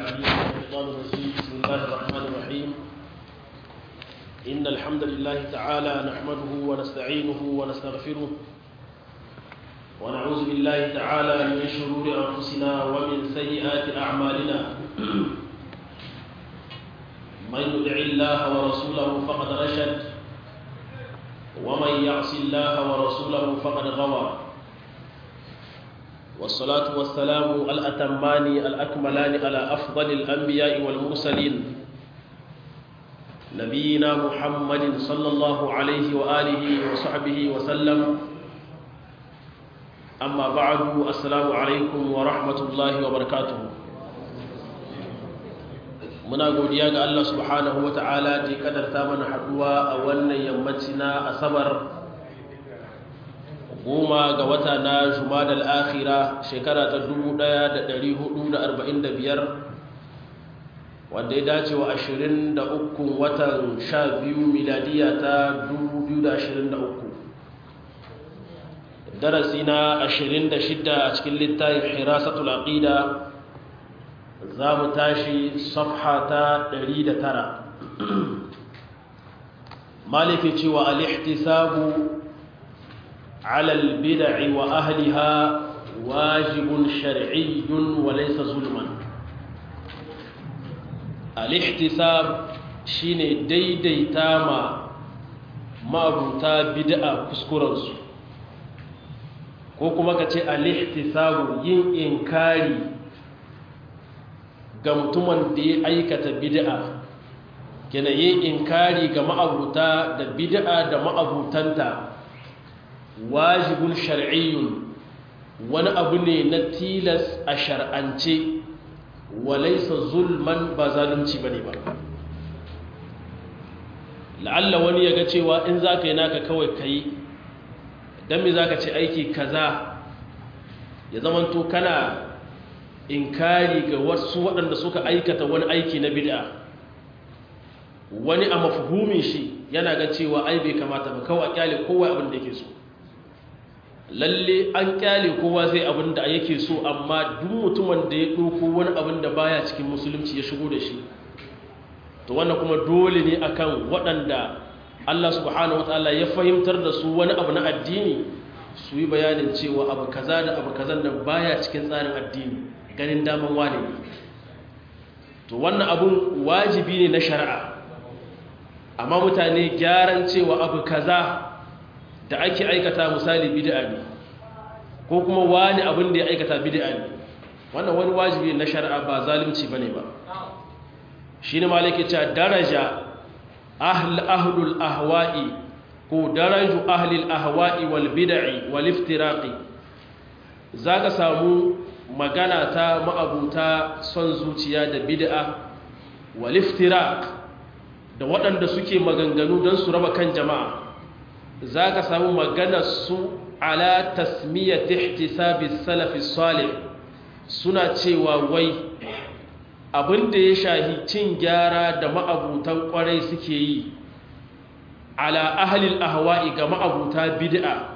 العليم من الشيطان الرجيم بسم الله الرحمن الرحيم إن الحمد لله تعالى نحمده ونستعينه ونستغفره ونعوذ بالله تعالى من شرور أنفسنا ومن سيئات أعمالنا من يدع الله ورسوله فقد رشد ومن يعص الله ورسوله فقد غوى والصلاة والسلام الأتمان الأكملان على أفضل الأنبياء والمرسلين نبينا محمد صلى الله عليه وآله وصحبه وسلم أما بعد السلام عليكم ورحمة الله وبركاته muna godiya ga Allah subhanahu wa ta'ala da ya kadarta mana haduwa a wannan yammaci na asabar goma ga wata na jumadal akhira shekara ta 1445 wanda ya dace wa 23 watan 12 miladiya ta 2023 darasi na 26 a cikin littafin hirasatul aqida za mu tashi safha ta 109 maliki cewa al-ihtisabu على البدع وأهلها واجب شرعي وليس ظلما الاحتساب shine daidaita ma ma'abuta bid'a kuskurensu ko kuma ka ce al-ihtisabu yin inkari ga mutumin da ya aikata bid'a kina yin inkari ga ma'abuta da bid'a da ma'abutanta wajibun shar'iyyun wani abu ne na tilas a shar'ance walaisa zulman ba zalunci bane ba la'alla wani ya ga cewa in za ka yi naka kawai ka yi don me za ka ce aiki kaza ya zamanto kana inkari ga wasu waɗanda suka aikata wani aiki na bid'a wani a mafuhumin shi yana ga cewa ai bai kamata ba kawai a kyale kowa abin da yake so lalle an kyale kowa zai abin da yake so amma duk mutumin da ya ɗauko wani abin da baya cikin musulunci ya shigo da shi to wannan kuma dole ne akan waɗanda Allah subhanahu wataala ya fahimtar da su wani abu na addini su yi bayanin cewa abu kaza da abu kazan nan baya cikin tsarin addini ganin daman wane ne to wannan abun wajibi ne na shari'a amma mutane gyaran cewa abu kaza da ake aikata misali bid'a ne ko kuma wani abin da ya aikata bid'a ne wannan wani wajibi na shari'a ba zalunci bane ba shine malike cewa daraja ahl ahlul ahwa'i ko daraju ahlil ahwa'i wal bid'i wal iftiraqi zaka samu magana ta ma'abuta son zuciya da bid'a wal iftiraq da waɗanda suke maganganu don su raba kan jama'a za ka samu su ala tasmiyyar ihtisabi salafi salih suna cewa wai abinda ya shahi cin gyara da ma'abutan kwarai suke yi ala ahalil ahwa'i ga ma'abuta bid'a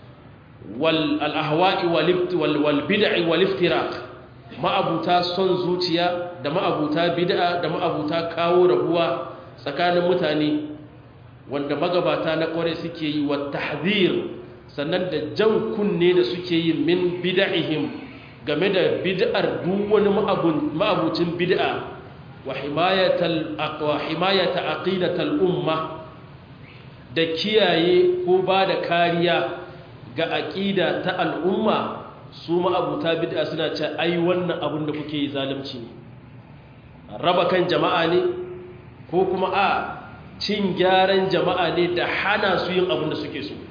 wal ahwa'i wal bid'i wal iftiraq ma'abuta son zuciya da ma'abuta bid'a da ma'abuta kawo rabuwa tsakanin mutane wanda magabata na kware suke yi wa tahzir sannan da jan kunne da suke yi min bid'ihim game da bid'ar duk wani ma'abucin bid'a wa himayatal aqwa himayata aqidatal umma da kiyaye ko ba da kariya ga aqida ta al'umma su ma'abuta bid'a suna ce ai wannan abin da kuke yi zalunci ne raba kan jama'a ne ko kuma a cin gyaran jama'a ne da hana su yin abin da suke so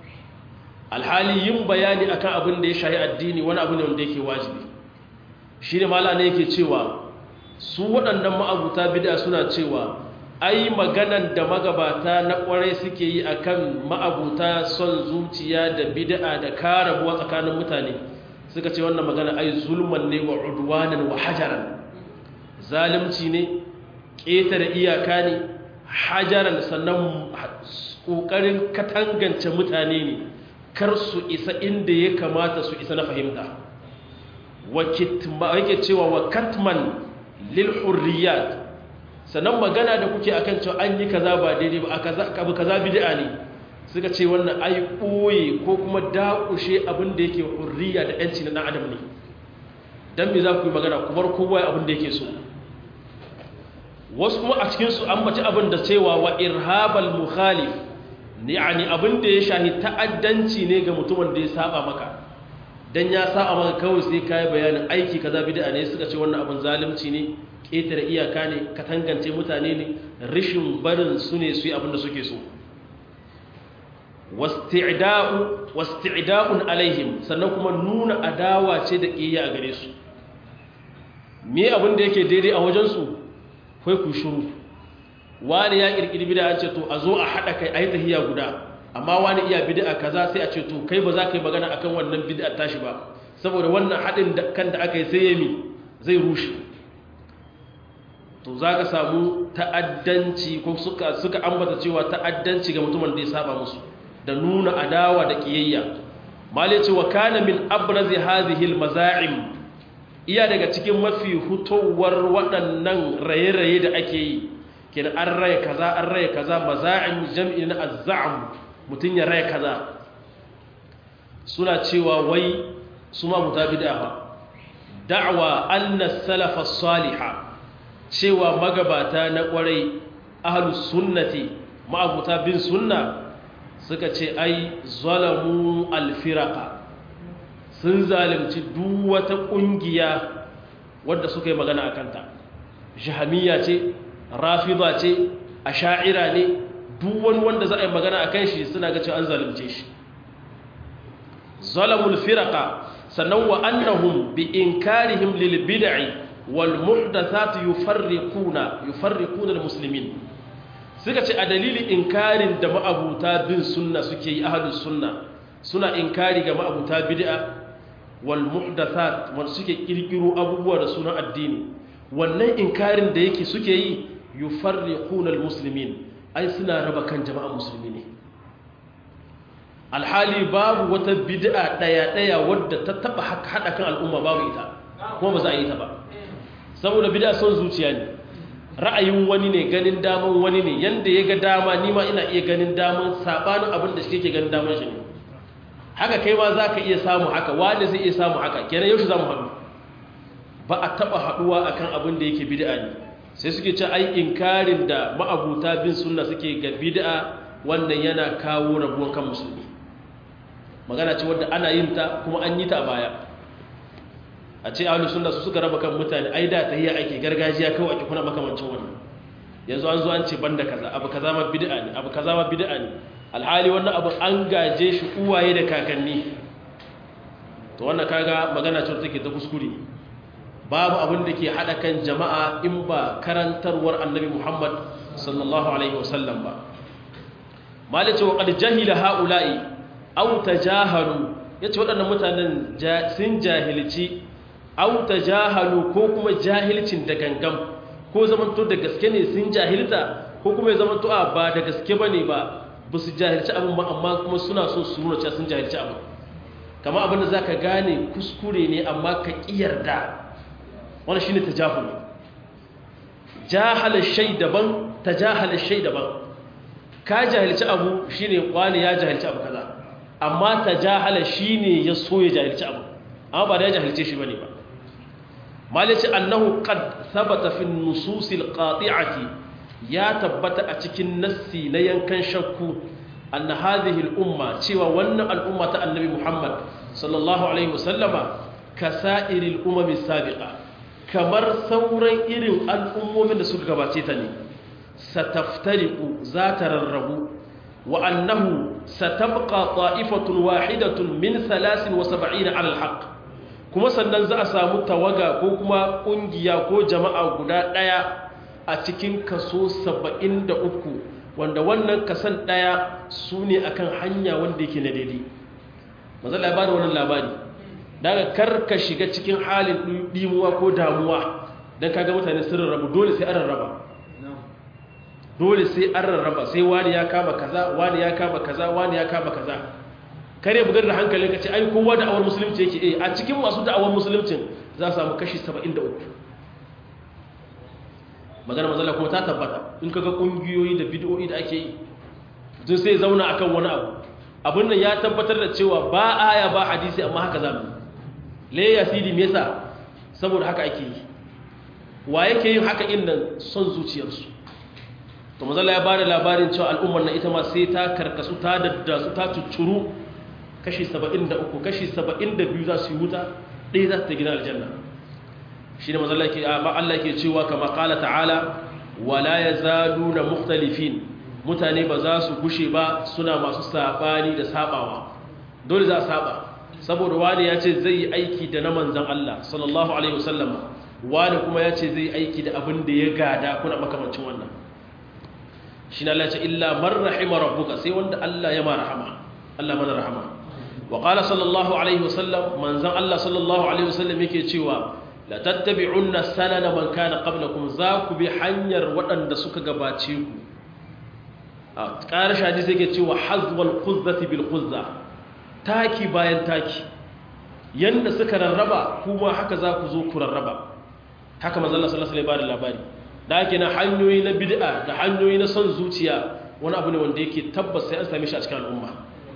alhali yin bayani akan abin da ya shahi addini wani abu ne wanda yake wajibi shi ne mala ne yake cewa su waɗannan ma'abuta bida suna cewa ai maganan da magabata na ƙwarai suke yi akan ma'abuta son zuciya da bid'a da karabuwa tsakanin mutane suka ce wannan magana ai zulman ne wa udwanan wa hajaran zalunci ne ƙetare iyaka ne hajaran sannan ƙoƙarin katangance mutane ne kar su isa inda ya kamata su isa na fahimta yake cewa wa katman lil hurriyat sannan magana da kuke akan cewa an yi kaza ba daidai ba abu kaza bid'a ne suka ce wannan ai ɓoye ko kuma dakushe abin da yake hurriya da yanci na ɗan adam ne dan me za ku yi magana ku bar kowa abin da yake so wasu kuma a cikin su an bace abin da cewa wa irhabal mukhalif yani abin da ya shahi ta'addanci ne ga mutumin da ya saba maka dan ya saba maka kawai sai kai bayanin aiki kaza bid'a ne suka ce wannan abin zalunci ne ƙetare iyaka ne ka tangance mutane ne rishin barin su ne su yi abin da suke so wasti'da'u wasti'da'un alaihim sannan kuma nuna adawa ce da ƙiyya a gare su me abin da yake daidai a wajen su kai ku shiru wani ya kirkiri bid'a ce to a zo a hada kai ayi tahiya guda amma wani iya bid'a kaza sai a ce to kai ba za ka yi magana akan wannan bid'a tashi ba saboda wannan hadin da kan da aka yi sai yami zai rushe to za ka samu ta'addanci ko suka suka ambata cewa ta'addanci ga mutumin da ya saba musu da nuna adawa da kiyayya mali ce wa kana min abrazi hadhihi almaza'im iya daga cikin mafi hutowar waɗannan raye-raye da ake yi kin an raye kaza an raye kaza maza'im jam'i na azza'am mutun ya raye kaza suna cewa wai su ma mutabida fa da'wa anna salafa salihah cewa magabata na kwarai ahlus sunnati ma'abuta bin sunna suka ce ai zalamu alfiraka sun zalimci duk wata kungiya wadda suka yi magana a kanta jahamiya ce rafida ce asha'ira ne duk wani wanda za a yi magana a kan shi suna ga cewa an zalimce shi zalamul firaka sannan wa annahum bi inkarihim lil bid'i wal muhdathat yufarriquna yufarriquna al muslimin suka ce a dalilin inkarin da ma'abuta bin sunna suke yi ahlus sunna suna inkari ga ma'abuta bid'a wal muhdathat wanda suke kirkiro abubuwa da sunan addini wannan inkarin da yake suke yi yufarriquna al muslimin ai suna raba kan jama'an musulmi ne alhali babu wata bid'a daya daya wadda ta taba hada kan al'umma babu ita kuma ba za a yi ta ba saboda bid'a son zuciya ne ra'ayin wani ne ganin daman wani ne yanda ya ga dama ni ma ina iya ganin daman sabanin abin da shi ke ganin daman shi ne haka kai ma za ka iya samu haka wani zai iya samu haka kenan yaushe za mu haɗu ba a taɓa haɗuwa akan abin da yake bid'a ne sai suke ce ai inkarin da ma'abuta bin sunna suke ga bid'a wannan yana kawo rabuwan kan musulmi magana ce wadda ana yin ta kuma an yi ta a baya a ce ahlus sunna su suka raba kan mutane ai da tahiyya ake gargajiya kawai ake kuna makamancin wannan yanzu an zo an ce banda kaza abu kaza ma bid'a ne abu kaza ma bid'a ne alhali wannan abu an gaje shi uwaye da kakanni to wannan kaga magana ce take ta kuskure babu abin da ke hada kan jama'a in ba karantarwar annabi Muhammad sallallahu alaihi wasallam ba malace wa qad jahila haula'i aw tajahalu yace waɗannan mutanen sun jahilci aw tajahalu ko kuma jahilcin da gangam ko zamanto da gaske ne sun jahilta ko kuma ya zamanto a ba da gaske bane ba ba su jahilci abin ba amma kuma suna so su nuna cewa sun jahilci abin kama abin da zaka gane kuskure ne amma ka kiyarda wannan shine tajahul jahala shay daban tajahala shay daban ka jahilci abu shine wani ya jahilci abu kaza amma tajahala shine ya so ya jahilci abu amma ba da ya jahilce shi bane ba malici annahu qad thabata fi an-nusus al-qati'ati ya tabbata a cikin nassi na yankan shakku anna hadhihi al-umma cewa wannan al'umma ta annabi Muhammad sallallahu alaihi wasallama kasa'iril umami sabiqa kamar sauran irin al'ummomin da suka gabace ta ne sataftariqu za ta rarrabu wa annahu satabqa ta'ifatun wahidatun min 73 ala al-haqq kuma sannan za a samu tawaga ko kuma kungiya ko jama'a guda daya a cikin kaso 73 wanda wannan kasan daya su ne akan hanya wanda yake na daidai maza labarin wannan labari daga karka shiga cikin halin dimuwa ko damuwa don kaga mutane sun rarrabu dole sai an rarraba dole sai an rarraba sai wani ya kama kaza wani ya kama kaza wani ya kama kaza kare bugar da hankalin ka ce ai kowa da awar musulunci yake eh a cikin masu da'awar musuluncin za a samu kashi 73 magana mazalla kuma ta tabbata in kaga kungiyoyi da bid'o'i da ake yi mutum sai zauna akan wani abu abin nan ya tabbatar da cewa ba aya ba hadisi amma haka zamu le ya sidi me yasa saboda haka ake yi wa yake yin haka inda son zuciyarsu to mazalla ya bada labarin cewa al'ummar na ita ma sai ta karkasu ta daddasu ta cuccuru kashi 73 kashi 72 za su yi wuta ɗaya za ta gina aljanna shi ne mazalla ke amma Allah ke cewa kama kala ta'ala wala yazaluna mukhtalifin mutane ba za su gushe ba suna masu sabani da sabawa dole za a saba saboda wani ya ce zai yi aiki da na manzan Allah sallallahu alaihi wasallama wani kuma ya ce zai yi aiki da abin da ya gada kuna makamancin wannan shi na Allah ce illa man rahima rabbuka sai wanda Allah ya ma rahama Allah mana rahama wa qala sallallahu alaihi wasallam manzan Allah sallallahu alaihi wasallam yake cewa la tattabi'unna sanana man kana qablakum za ku bi hanyar waɗanda suka gabace ku a ƙarshe hadisi yake cewa hazwal quzzati bil quzza taki bayan taki yanda suka rarraba kuma haka za ku zo ku rarraba haka manzo Allah sallallahu alaihi wasallam labari da ake na hanyoyi na bid'a da hanyoyi na son zuciya wani abu ne wanda yake tabbas sai an same shi a cikin al'umma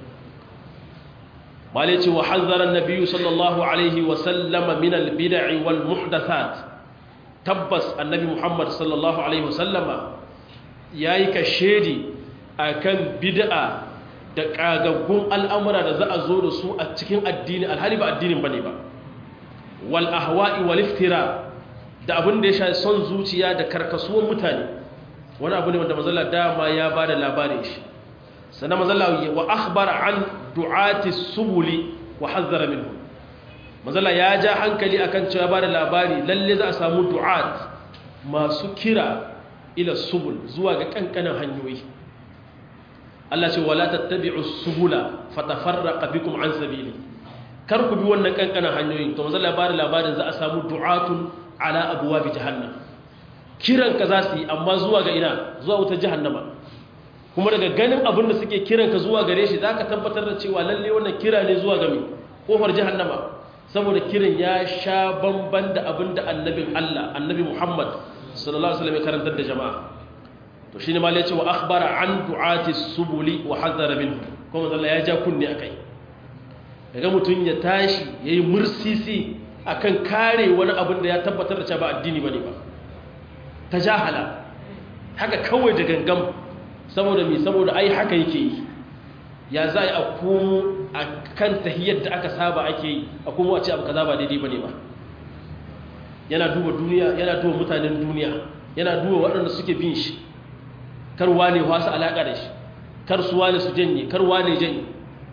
malai ce wa hazzara annabi sallallahu alaihi wasallam min al bid'i wal muhdathat tabbas annabi muhammad sallallahu alaihi wasallama yayi ka shedi akan bid'a da ƙagaggun al'amura da za a zo da su a cikin addini alhali ba addinin ba ne ba wal ahwa'i wal iftira da abin da ya sha son zuciya da karkasuwan mutane wani abu ne wanda mazalla dama ya ba da labarin shi sannan mazalla wa akhbara an du'ati subuli wa hazzara minhu mazalla ya ja hankali akan cewa ba da labari lalle za a samu du'at masu kira ila subul zuwa ga kankanin hanyoyi Allah ce wala tattabi'u subula fatafarraqa bikum an sabili kar ku bi wannan kankanan hanyoyin to manzo labarin labarin za a samu du'atun ala abwabi jahannam kiran ka za su yi amma zuwa ga ina zuwa wutar jahannama kuma daga ganin abin da suke kiran ka zuwa gare shi zaka tabbatar da cewa lalle wannan kira ne zuwa ga me kofar jahannama saboda kiran ya sha bamban da abin da annabin Allah annabi Muhammad sallallahu alaihi wasallam ya karantar da jama'a to shine ma yace wa akhbara an du'ati subuli wa hadara minhu kuma Allah ya ja kunne akai daga mutun ya tashi yayi mursisi akan kare wani abin da ya tabbatar da cewa ba addini bane ba tajahala haka kawai da gangam saboda me saboda ai haka yake yi ya za a komo akan tahiyyar da aka saba ake yi a komo a ce abu kaza ba daidai bane ba yana duba duniya yana duba mutanen duniya yana duba waɗanda suke bin shi kar wane wasu alaƙa da shi kar su wane su janye kar wane janye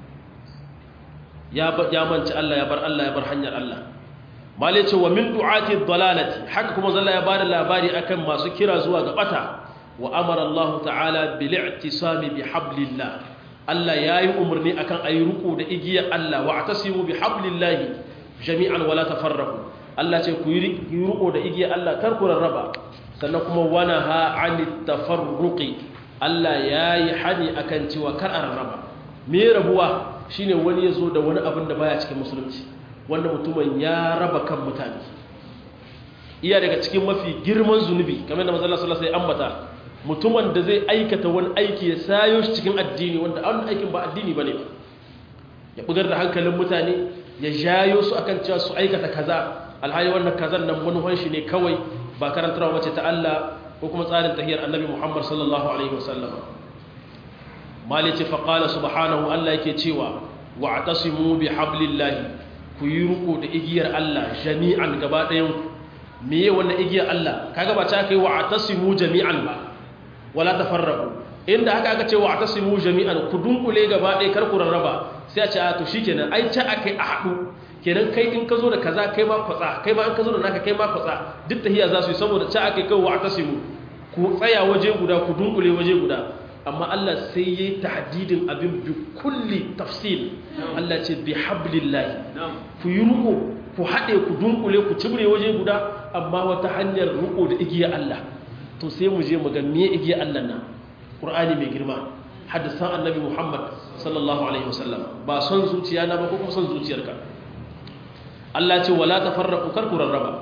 ya manci Allah ya bar Allah ya bar hanyar Allah malai ce wa min du'ati dalalati haka kuma zalla ya bada labari akan masu kira zuwa ga bata wa amara Allah ta'ala bil i'tisami bi hablillah Allah yayi umarni akan ayi ruku da igiyar Allah wa atasimu bi hablillahi jami'an wala tafarraqu Allah ce ku yi ruku da igiyar Allah kar ku rarraba sannan kuma wana ha ani tafarruqi Allah yayi hani akan cewa kar a rarraba me rabuwa shine wani yazo da wani abin da baya cikin musulunci wanda mutumin ya raba kan mutane iya daga cikin mafi girman zunubi kamar da manzon sallallahu alaihi ambata mutumin da zai aikata wani aiki ya sayo shi cikin addini wanda an aikin ba addini bane ba ya bugar da hankalin mutane ya jayo su akan cewa su aikata kaza alhali wannan kazan nan manuhan shi ne kawai ba karantarwa wace ta Allah ko kuma tsarin tahiyar annabi Muhammad sallallahu alaihi wasallam malice fa qala subhanahu Allah yake cewa wa'tasimu bi hablillahi ku yi ruku da igiyar Allah jami'an gaba ɗayan meye wannan igiyar Allah kaga ba ta kai wa'tasimu jami'an ba wala tafarraqu inda haka aka ce wa'tasimu jami'an ku dunkule gaba ɗaya kar ku rarraba sai a ce a to shikenan ai ta akai a haɗu kenan kai in ka zo da kaza kai ma kwatsa kai ma in ka zo da naka kai ma kwatsa duk tahiya za su yi saboda ca ake kai wa atasimu ku tsaya waje guda ku dunkule waje guda amma Allah sai yayi tahdidin abin bi kulli tafsil Allah ce bi hablillahi ku yi ruko ku hade ku dunkule ku cibre waje guda amma wata hanyar ruko da igiya Allah to sai mu je mu ga me igiya Allah nan Qur'ani mai girma hadisan Annabi Muhammad sallallahu alaihi wasallam ba son zuciya na ba ko kuma son zuciyarka Allah ce wala tafarraqu kar ku rarraba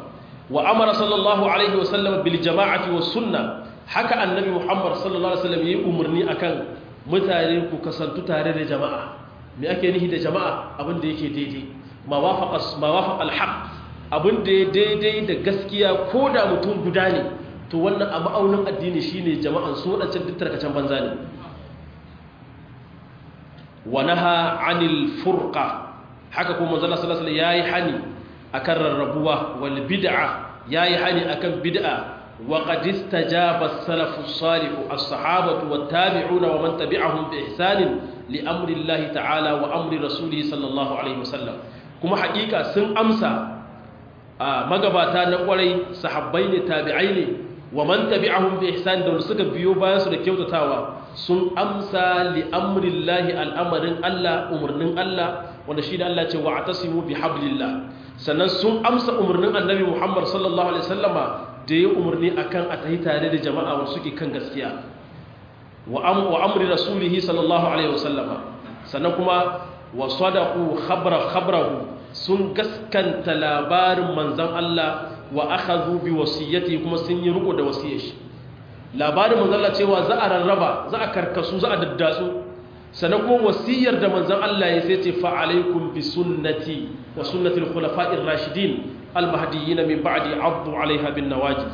wa amara sallallahu alaihi wasallam bil jama'ati was sunna haka annabi muhammad sallallahu alaihi wasallam yayi umarni akan mutane ku kasantu tare da jama'a me ake nihi da jama'a abin da yake daidai ma wafaqa ma wafaqa al haqq abin da ya daidai da gaskiya ko da mutum guda ne to wannan a ma'aunin addini shine jama'an su wadancan duk tarkacen banza ne wa naha anil furqa haka kuma manzo Allah sallallahu alaihi wasallam yayi hani akan rarrabuwa wal bid'a yayi hani akan bid'a wa qad istajaba as-salafu as-salih as-sahabatu wat-tabi'una wa man tabi'ahum bi ihsan li amri Allah ta'ala wa amri rasulih sallallahu alaihi wasallam kuma hakika sun amsa magabata na kwarai sahabbai ne tabi'ai ne wa man tabi'ahum bi ihsan da suka biyo bayan su da kyautatawa sun amsa li amrillahi al'amarin Allah umarnin Allah wanda shi da Allah ce wa atasimu bi hablillah sannan sun amsa umarnin annabi Muhammad sallallahu alaihi wasallama da ya umarni akan a tahi tare da jama'a wanda suke kan gaskiya wa am wa amri rasulihi sallallahu alaihi wasallama sannan kuma wa sadaqu khabra khabrahu sun gaskanta labarin manzon Allah wa akhadhu bi wasiyati kuma sun yi riko da wasiyar shi labarin manzon Allah cewa za a rarraba za a karkasu za a daddatsu sannan kuma wasiyar da manzon Allah ya sai ce fa alaikum bi sunnati wa sunnati al-khulafa'ir rashidin al-mahdiyyin min ba'di 'addu 'alayha bin nawajiz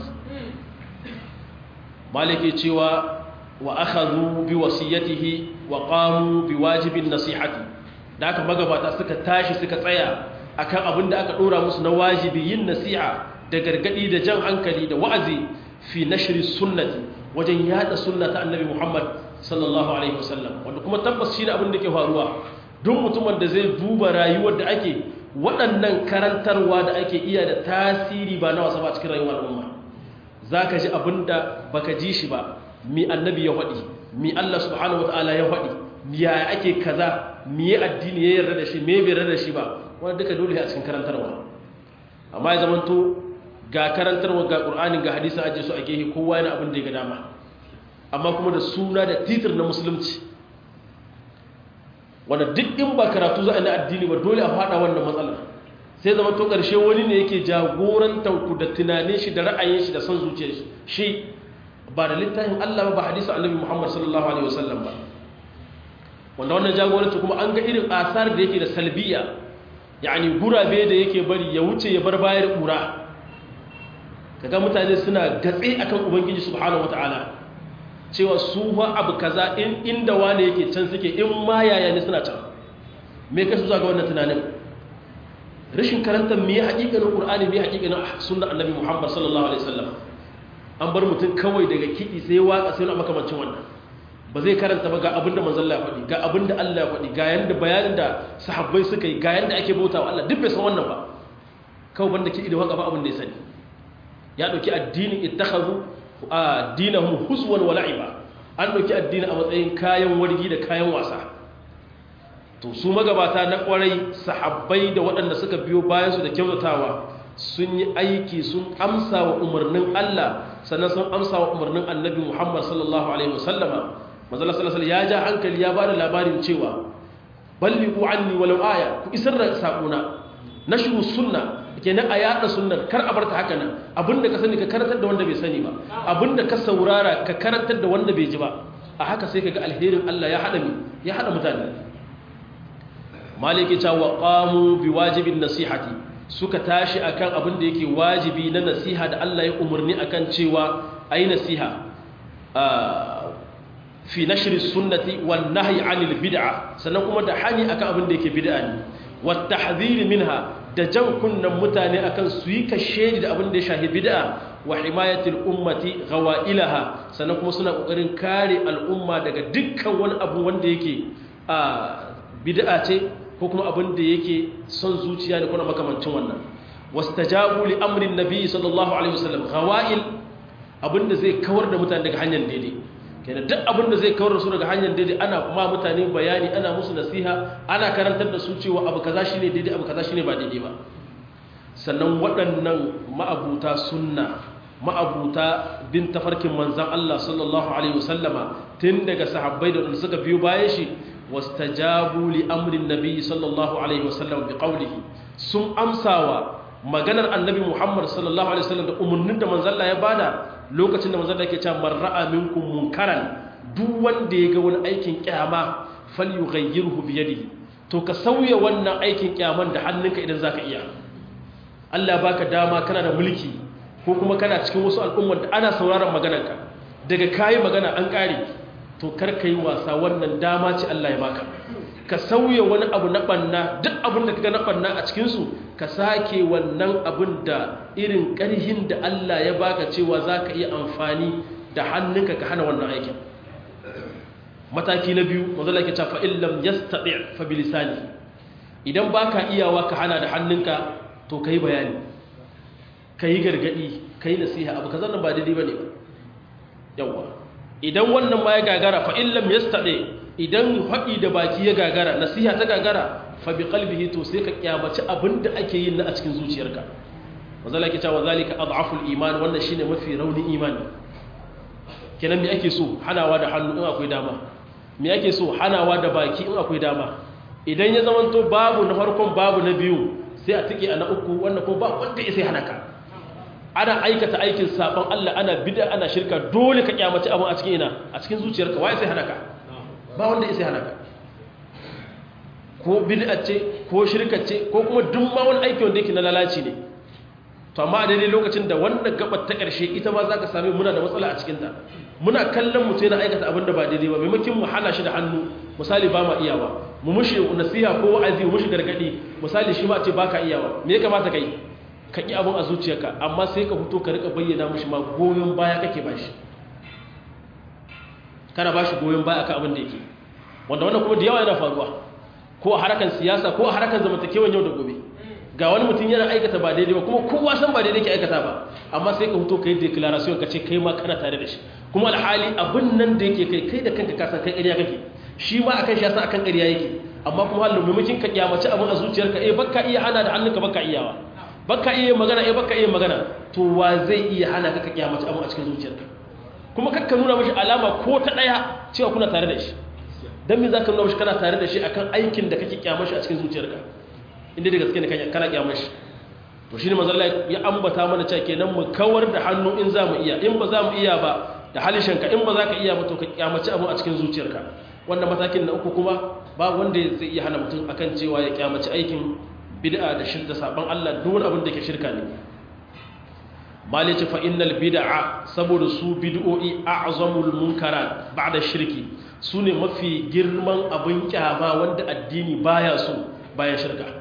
maliki cewa wa akhadhu bi wasiyatihi wa qamu bi wajibin nasihati da aka magabata suka tashi suka tsaya akan abin da aka dora musu na wajibi yin nasiha da gargadi da jan hankali da wa'azi fi nashri sunnati wajen yada sunna ta annabi Muhammad sallallahu alaihi wasallam wanda kuma tabbas shine abin da ke faruwa duk mutumin da zai duba rayuwar da ake waɗannan karantarwa da ake iya da tasiri ba na wasa ba cikin rayuwar al'umma zaka ji abinda baka ji shi ba mi annabi ya faɗi mi Allah subhanahu wataala ya faɗi mi ya ake kaza mi ya addini ya yarda da shi me bai yarda da shi ba wanda duka dole a cikin karantarwa amma ya zamanto ga karantarwa ga ƙur'ani ga hadisa aje su a gehe kowa yana abin da ya ga dama amma kuma da suna da titir na musulunci wanda duk in ba karatu za a na addini ba dole a faɗa wannan matsalar sai zama to ƙarshe wani ne yake jagorantar ku da tunanin shi da ra'ayin shi da son zuciyar shi shi ba da littafin Allah ba ba hadisa annabi Muhammad sallallahu alaihi wasallam ba wanda wannan jagoranci kuma an ga irin asar da yake da salbiya yani gurabe da yake bari ya wuce ya bar bayar kura kaga mutane suna gatse akan ubangiji subhanahu wataala cewa su fa abu kaza in inda wane yake can suke in ma yaya ne suna can me ka su ga wannan tunanin rashin karantar me haƙiƙanin qur'ani me haƙiƙanin sunnar annabi muhammad sallallahu alaihi wasallam an bar mutum kawai daga kiɗi sai waka sai wani makamancin wannan ba zai karanta ba ga abinda manzon Allah ya faɗi ga abinda Allah ya faɗi ga yanda bayanin da sahabbai suka yi ga yanda ake bautawa Allah duk bai san wannan ba kawai banda kiɗi da waka ba abin da ya sani ya ɗauki addinin ittakhadhu addinahum huzwan wa la'iba an ɗauki addini a matsayin kayan wargi da kayan wasa to su magabata na kwarai sahabbai da waɗanda suka biyo bayan su da kyautatawa sun yi aiki sun amsa wa umarnin Allah sannan sun amsa wa umarnin annabi Muhammad sallallahu alaihi wasallama manzo sallallahu alaihi ya ja hankali ya bada labarin cewa ballighu anni walau aya ku isar da sakona nashru sunna kenan a yada sunnar kar a barta haka nan abinda ka sani ka karantar da wanda bai sani ba abinda ka saurara ka karantar da wanda bai ji ba a haka sai kaga alherin Allah ya hada mi ya hada mutane maliki ta wa qamu bi wajibin nasihati suka tashi akan abin da yake wajibi na nasiha da Allah ya umarni akan cewa ayi nasiha fi nashri sunnati wan nahyi anil bid'a sannan kuma da hani akan abin da yake bid'a ne wat tahdhir minha da jan kunnan mutane akan su yi kashe da abin da ya shahi bid'a wa himayatul ummati ghawailaha sannan kuma suna kokarin kare al'umma daga dukkan wani abu wanda yake a bid'a ce ko kuma abin da yake son zuciya ne kuma makamancin wannan wastajabu li amrin nabi sallallahu alaihi wasallam ghawail abin da zai kawar da mutane daga hanyar daidai kenan duk abin da zai kawar da su daga hanyar daidai ana kuma mutane bayani ana musu nasiha ana karantar da su cewa abu kaza shine daidai abu kaza shine ba daidai ba sannan waɗannan ma'abuta sunna ma'abuta bin tafarkin manzan Allah sallallahu alaihi wasallama tun daga sahabbai da wanda suka biyo bayan shi wastajabu li amrin nabi sallallahu alaihi wasallam bi qawlihi sun amsawa maganar annabi Muhammad sallallahu alaihi wasallam da umarnin da manzon Allah ya bada lokacin da manzon Allah yake cewa man ra'a minkum munkaran duk wanda ya ga wani aikin kyama falyughayyirhu bi yadihi to ka sauya wannan aikin kyaman da hannunka idan zaka iya Allah baka dama kana da mulki ko kuma kana cikin wasu al'ummar da ana sauraron maganarka daga kayi magana an kare to kar ka yi wasa wannan dama ce Allah ya baka ka sauya wani abu na banna duk abin da kaga na banna a cikin su ka sake wannan abin da irin ƙarhin da Allah ya baka cewa zaka iya amfani da hannunka ka hana wannan aikin mataki na biyu manzo Allah ya ce fa illam yastati' fa bilisani idan baka iyawa ka hana da hannunka to kai bayani kai gargadi kai nasiha abu kazan nan ba daidai bane ba yawa idan wannan ma ya gagara fa illam yastati idan haɗi da baki ya gagara nasiha ta gagara fa bi qalbihi to sai ka kiyamaci abinda ake yin na a cikin zuciyarka manzo Allah ya ce wa zalika ad'aful iman wannan shine mafi raunin imani kenan me ake so hanawa da hannu in akwai dama me ake so hanawa da baki in akwai dama idan ya zamanto babu na farkon babu na biyu sai a tike a na uku wannan ko ba wanda ya sai hana ka ana aikata aikin saban Allah ana bid'a ana shirka dole ka kyamaci abin a cikin ina a cikin zuciyarka wai sai hana ka ba wanda ya sai hana ka ko bid'a ce ko shirka ce ko kuma duk ma wani aiki wanda yake na lalaci ne to amma a daidai lokacin da wannan gabar ta ƙarshe ita ma za ka sami muna da matsala a cikinta muna kallon mutum yana aikata abin da ba daidai ba maimakon mu hana shi da hannu misali ba ma iyawa mu mushi nasiha ko wa'azi mu mushi gargadi misali shi ma ce baka iyawa me ya kamata kai ka ki abin a zuciyarka amma sai ka fito ka rika bayyana mushi ma goyon baya kake bashi kana bashi goyon baya akan abin da yake wanda wannan kuma da yawa yana faruwa ko a harakan siyasa ko a harakan zamantakewan yau da gobe ga wani mutum yana aikata ba daidai ba kuma kowa san ba daidai ke aikata ba amma sai ka fito ka yi declaration ka ce kai ma kana tare da shi kuma alhali abin nan da yake kai kai da kanka ka san kai ƙarya kake shi ma akan shi ya san akan ƙarya yake amma kuma halin maimakon ka kyamaci abin a zuciyarka eh baka iya hana da hannunka baka iyawa baka iya magana eh baka iya magana to wa zai iya hana ka ka kyamaci abin a cikin zuciyarka kuma kakka nuna mashi alama ko ta ɗaya cewa kuna tare da shi dan me zaka nuna mashi kana tare da shi akan aikin da kake kyamashi a cikin zuciyarka inda da gaske ne kana kyamar shi to shine manzo Allah ya ambata mana cewa kenan mu kawar da hannu in za mu iya in ba za mu iya ba da halishanka in ba za ka iya ba to ka kyamaci abu a cikin zuciyarka wannan matakin na uku kuma ba wanda zai iya hana mutum akan cewa ya kyamaci aikin bid'a da shirka saban Allah duk wani abin da ke shirka ne malice fa innal bid'a saboda su bid'o'i a'zamul munkarat ba'da shirki sune mafi girman abin kyama wanda addini baya so bayan shirka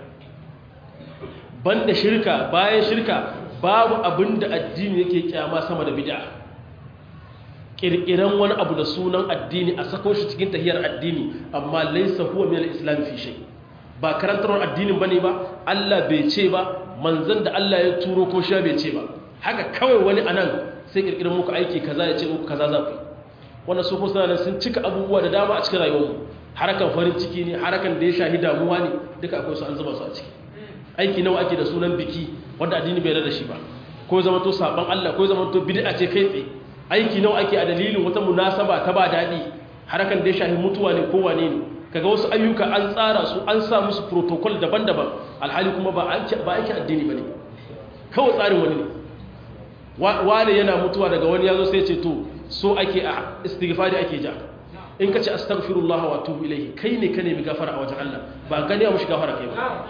banda shirka bayan shirka babu abin da addini yake kyama sama da bid'a kirkiran wani abu da sunan addini a sako shi cikin tahiyar addini amma laysa huwa min al-islam fi shay ba karantarwar addinin bane ba Allah bai ce ba manzon da Allah ya turo ko sha bai ce ba haka kawai wani anan sai kirkiran muku aiki kaza ya ce muku kaza za ku wannan su kuma sun cika abubuwa da dama a cikin rayuwarmu harakan farin ciki ne harakan da ya shahi damuwa ne duka akwai su an zuba su a ciki aiki nawa ake da sunan biki wanda addini bai da shi ba ko zama to saban Allah ko zama to bid'a ce kai tsaye aiki nawa ake a dalilin wata munasaba ta ba dadi harakan da ya shahi mutuwa ne ko wane ne kaga wasu ayyuka an tsara su an sa musu protocol daban-daban alhali kuma ba aiki ba aiki addini bane kawai tsarin wani ne wane yana mutuwa daga wani yazo sai ya ce to so ake a istighfari ake ja in ka ce astaghfirullah wa atubu ilayhi kai ne ka nemi gafara a wajen Allah ba gani mushi gafara kai ba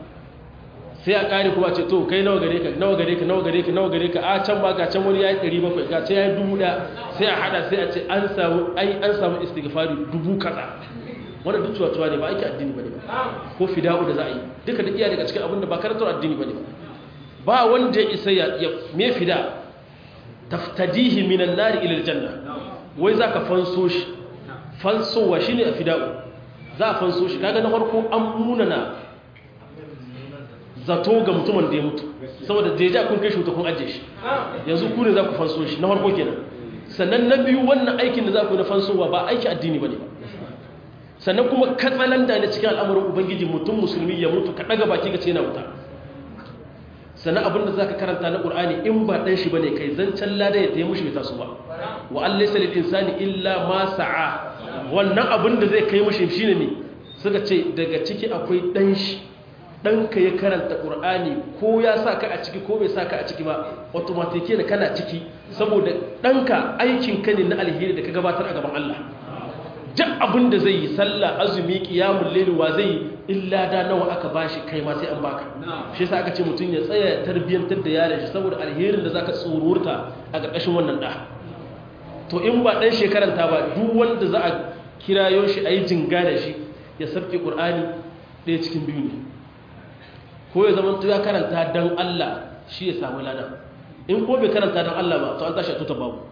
sai a kare kuma ce to kai nawa gare ka nawa gare ka nawa gare ka nawa gare ka a can ba ga can wani yayi 700 ga ce yayi 1000 sai a hada sai a ce an samu ai an samu istighfari dubu kaza wannan duk cuwa ne ba aiki addini bane ba ko fida'u da za a yi duka da iya daga cikin abin da ba karantar addini bane ba ba wanda ya isa ya me fida taftadihi minan nari ila aljanna wai zaka fanso shi fansowa shine fida'u za a fanso shi kaga na farko an munana zato ga mutumin da ya mutu saboda deja kun kai shi kun ajiye shi yanzu ku ne za ku fanso shi na farko kenan sannan na biyu wannan aikin da za ku na fansowa ba aiki addini bane ba sannan kuma katsalanda ne cikin al'amuran ubangiji mutum musulmi ya mutu ka daga baki ka ce yana wuta sannan abinda za ka karanta na ƙur'ani in ba ɗan shi ba ne kai zancen lada ya taimu shi bai taso ba wa allai salil insani illa ma sa'a wannan abin da zai kai mushi shi ne suka ce daga ciki akwai ɗan shi ɗanka ya karanta ƙur'ani ko ya sa ka a ciki ko bai sa ka a ciki ba automatike da kana ciki saboda ɗanka aikinka ne na alheri da ka gabatar a gaban Allah duk abin da zai yi sallah azumi qiyamul layl wa zai yi illa da nawa aka bashi kai ma sai an baka shi yasa aka ce mutum ya tsaya tarbiyantar da yaron shi saboda alherin da zaka tsururta a ƙarƙashin wannan da to in ba dan shekaranta ba duk wanda za a kirayo shi ayi jinga da shi ya sabke qur'ani ɗaya cikin biyu ne ko ya zama ya karanta dan Allah shi ya samu lada in ko bai karanta dan Allah ba to an tashi a tuta babu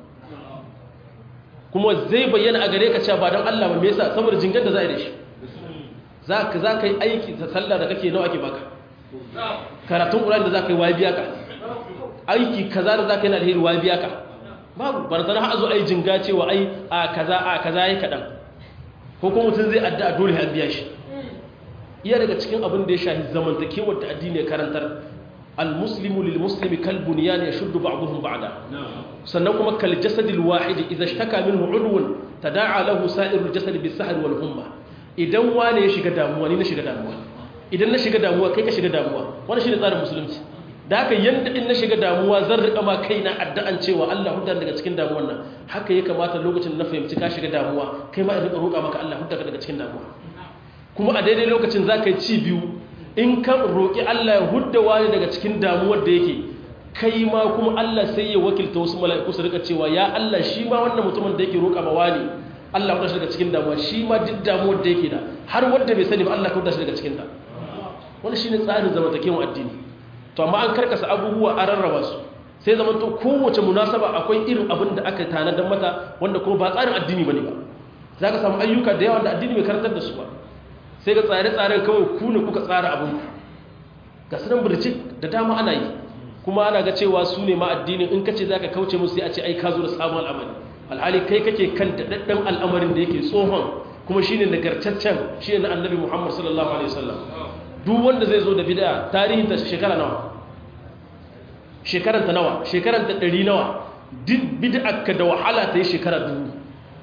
kuma zai bayyana a gare ka cewa ba don Allah ba me yasa saboda jingar da za a yi da shi za ka za ka yi aiki ta sallah da kake nawa ake baka karatun ƙurani da za ka yi wa biya ka aiki kaza da za ka yi na alheri wa biya ka babu ba na har zo ai jinga cewa ai a kaza a kaza yi kaɗan ko kuma mutum zai adda a dole har biya shi iya daga cikin abin da ya shahi zamantakewar da addini ya karantar المسلم للمسلم كالبنيان يشد بعضهم بعضا sannan kuma kal jasadil wahid idza ishtaka minhu udwun tada'a lahu sa'irul jasad bis sahr wal humma idan wani ya shiga damuwa ni na shiga damuwa idan na shiga damuwa kai ka shiga damuwa wannan shine tsarin musulunci da haka yanda in na shiga damuwa zan rika ma kaina addu'an cewa Allah hudda daga cikin damuwan nan haka ya kamata lokacin na fahimci ka shiga damuwa kai ma in rika roƙa maka Allah hudda daga cikin damuwa kuma a daidai lokacin zaka yi ci biyu in ka roƙi Allah ya hudda wani daga cikin damuwar da yake kai ma kuma Allah sai ya wakilta wasu mala'iku su rika cewa ya Allah shi ma wannan mutumin da yake roƙa ma wani Allah ya daga cikin damuwa shi ma duk damuwar da yake da har wanda bai sani ba Allah ya daga cikin ta wannan shine tsarin zamantakewar addini to amma an karkasa abubuwa a rarraba su sai zaman to kowace munasaba akwai irin abin da aka tanadar mata wanda kuma ba tsarin addini bane ba zaka samu ayyuka da yawa da addini bai karantar da su ba sai ga tsare-tsaren kawai ku ne kuka tsara abin ga sunan birjik da dama ana yi kuma ana ga cewa su ne ma addinin in ka ce za ka kauce musu sai a ce ai ka zo da sabon al'amari alhali kai kake kan daɗaɗɗen al'amarin da yake tsohon kuma shine nagartaccen shi na annabi muhammad sallallahu alaihi wasallam duk wanda zai zo da bid'a tarihin ta shekara nawa shekaran ta nawa shekaran ta ɗari nawa duk bid'a ka da wahala ta yi shekara dubu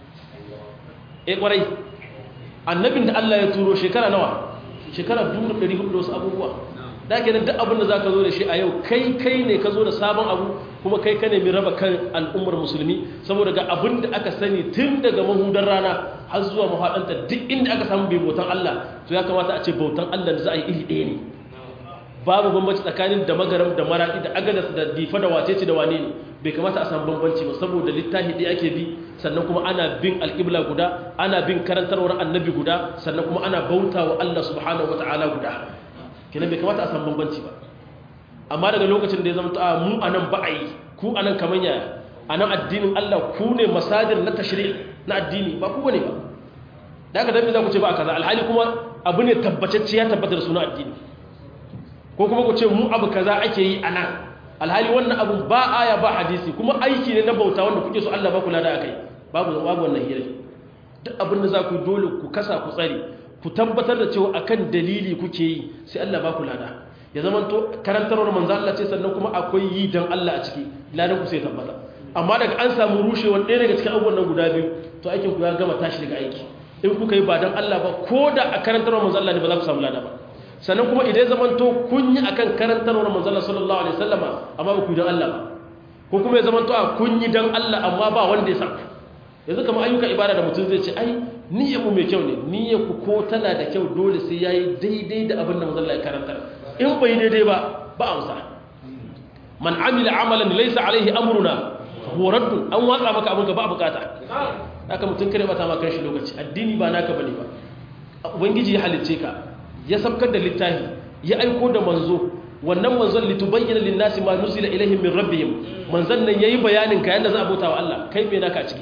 eh kwarai annabin da Allah ya turo shekara nawa shekara 1400 da wasu abubuwa da ke duk abin da za ka zo da shi a yau kai kai ne ka zo da sabon abu kuma kai ka nemi raba kan al'ummar musulmi saboda ga abin da aka sani tun daga mahudar rana har zuwa mahaɗanta duk inda aka samu bai bautan Allah to ya kamata a ce bautan Allah da za a yi iri ɗaya ne babu bambanci tsakanin da magaram da maraɗi da agadas da difa da wacece da wane ne bai kamata a samu bambanci ba saboda littafi ɗaya ake bi sannan kuma ana bin alƙibla guda ana bin karantarwar annabi guda sannan kuma ana bauta wa Allah subhanahu wata'ala guda kenan bai kamata a samu bambanci ba amma daga lokacin da ya zama ta mu anan ba a yi ku anan kaman yaya anan addinin Allah ku ne masajir na tashri' na addini ba ku bane ba da haka dan za ku ce ba kaza alhali kuma abu ne tabbatacce ya tabbata da suna addini ko kuma ku ce mu abu kaza ake yi anan alhali wannan abu ba aya ba hadisi kuma aiki ne na bauta wanda kuke so Allah ba kula da akai babu babu wannan hira duk abin da za ku dole ku kasa ku tsare ku tabbatar da cewa akan dalili kuke yi sai Allah ba kula da ya zama to karantarwar manzo Allah ce sannan kuma akwai yi dan Allah a ciki ladan ku sai tabbata amma daga an samu rushewar ɗaya daga cikin abubuwan nan guda biyu to aikin ku ya gama tashi daga aiki in kuka yi ba dan Allah ba ko da a karantarwar manzo Allah ne ba za ku samu lada ba sannan kuma idan zamanto kun yi akan karantarwar manzala sallallahu alaihi wasallama amma ba ku dan Allah ba ko kuma ya zamanto a kun yi dan Allah amma ba wanda ya san yanzu kamar ayyuka ibada da mutum zai ce ai niyyar mu mai kyau ne niyyar ku ko tana da kyau dole sai yayi daidai da abin da manzala ya karantar in bai daidai ba ba amsa man amila amalan laysa alaihi amruna fa huwa radd an watsa maka abin ka ba bukata haka mutum kare bata maka shi lokaci addini ba naka bane ba ubangiji ya halicce ka ya sabkar da littafi ya aiko da manzo wannan manzon litubayyana lin-nasi ma nuzila ilaihim min rabbihim manzon nan yayi bayanin ka yanda za a bauta wa Allah kai me naka ciki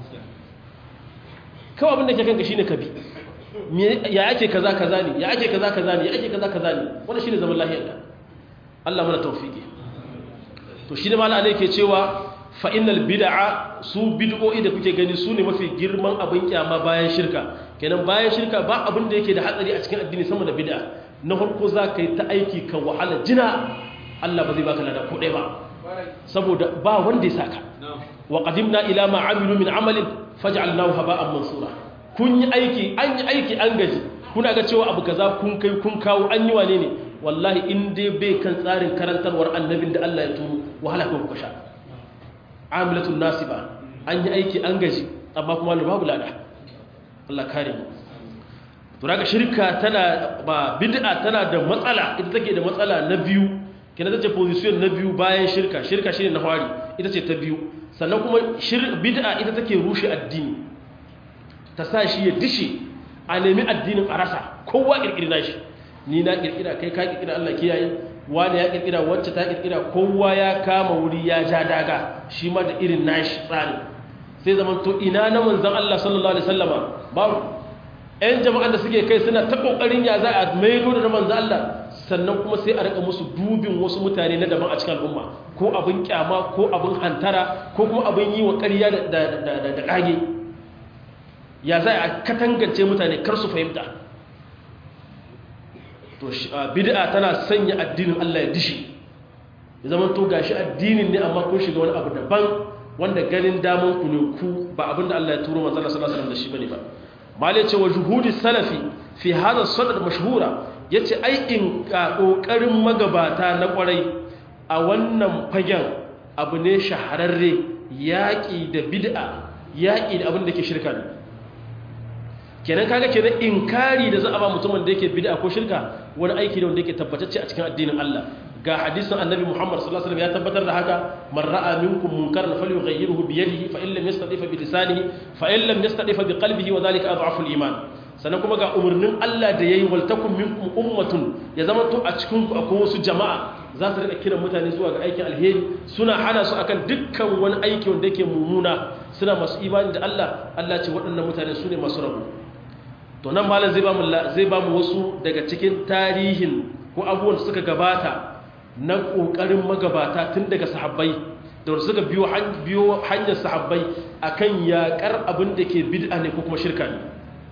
kawai abin da ke kanka shine kabi ya ake kaza kaza ne ya ake kaza kaza ne ya ake kaza kaza ne wannan shine zaman lahiyar ka Allah mana tawfiki to shine mallan Allah yake cewa fa innal bid'a su bid'o'i da kuke gani su ne mafi girman abin kyama bayan shirka kenan bayan shirka ba abin da yake da hatsari a cikin addini sama da bid'a na farko za ka yi ta aiki ka wahala jina Allah ba zai baka lada ko ɗaya ba saboda ba wanda ya saka wa qadimna ila ma amilu min amalin faj'alnahu haba'an mansura kun yi aiki an yi aiki an gaji kuna ga cewa abu kaza kun kai kun kawo an yi wane ne wallahi in dai bai kan tsarin karantarwar annabin da Allah ya turo wahala kan kuka sha amilatun nasiba an yi aiki an gaji amma kuma babu lada Allah kare mu to daga shirka tana ba bid'a tana da matsala ita take da matsala na biyu kina tace position na biyu bayan shirka shirka shine na fari ita ce ta biyu sannan kuma bid'a ita take rushe addini ta sa shi ya dishe a nemi addinin a rasa kowa kirkira shi ni na kirkira kai ka kirkira Allah kiyaye wani ya kirkira wacce ta kirkira kowa ya kama wuri ya ja daga shi ma da irin nashi tsari sai zaman to ina na manzon Allah sallallahu alaihi wasallama babu ƴan jama'an da suke kai suna ta kokarin ya za a maido da manzon Allah sannan kuma sai a rika musu dubin wasu mutane na daban a cikin al'umma ko abin kyama ko abin hantara ko kuma abin yi wa ƙarya da da ƙage ya za a katangance mutane kar su fahimta to bid'a tana sanya addinin Allah ya dishi ya zama to gashi addinin ne amma kun shiga wani abu daban wanda ganin daman ku ne ku ba abinda Allah ya turo manzo sallallahu alaihi wasallam da shi bane ba malai ce wa juhudi salafi fi hada sadr mashhura yace ai in kokarin magabata na kwarai a wannan fagen abu ne shahararre yaki da bid'a yaki da abin da ke shirka ne kenan kaga kenan inkari da za a ba mutumin da yake bid'a ko shirka wani aiki ne wanda yake tabbatacce a cikin addinin Allah ga hadisin annabi Muhammad sallallahu alaihi wasallam ya tabbatar da haka man ra'a minkum munkaran falyughayyirhu bi yadihi fa in lam yastati fa bi lisanihi fa in lam yastati fa bi qalbihi wa dhalika adhafu al-iman sannan kuma ga umurnin Allah da yayi wal takum minkum ummatun ya zama to a cikin ku akwai wasu jama'a za su rika kiran mutane zuwa ga aikin alheri suna hana su akan dukkan wani aiki wanda yake mummuna suna masu imani da Allah Allah ce waɗannan mutane su ne masu rabu to nan malam zai bamu zai bamu wasu daga cikin tarihin ko abubuwan da suka gabata na kokarin magabata tun daga sahabbai da suka biyo biyo hanyar sahabbai akan yakar abin da ke bid'a ne ko kuma shirka ne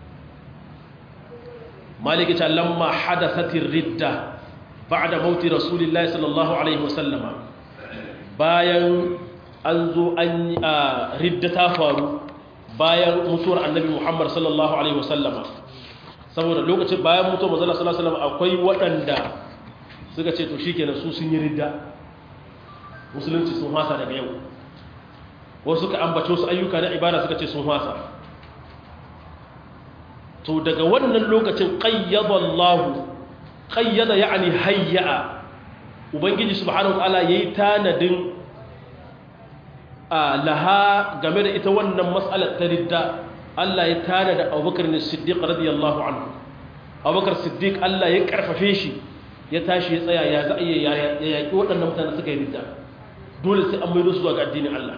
maliki ta lamma hadathatir ridda ba'da mauti rasulillahi sallallahu alaihi wasallam bayan an zo an ridda ta faru bayan mutuwar annabi Muhammad sallallahu alaihi wasallama saboda lokacin bayan mutuwar manzon sallallahu alaihi wasallam akwai waɗanda suka ce to shikenan su sun yi ridda musulunci sun hasa daga yau wasu suka ambace su ayyuka na ibada suka ce sun hasa to daga wannan lokacin qayyada Allah qayyada yani hayya ubangiji subhanahu wa ta'ala yayi tanadin laha game da ita wannan matsalar ta ridda Allah ya tada da abubakar ne siddiq radiyallahu anhu abubakar siddiq Allah ya karfafe shi ya tashi ya tsaya ya za ya yaƙi waɗannan mutane suka yi ridda dole sai an maido su zuwa ga addinin Allah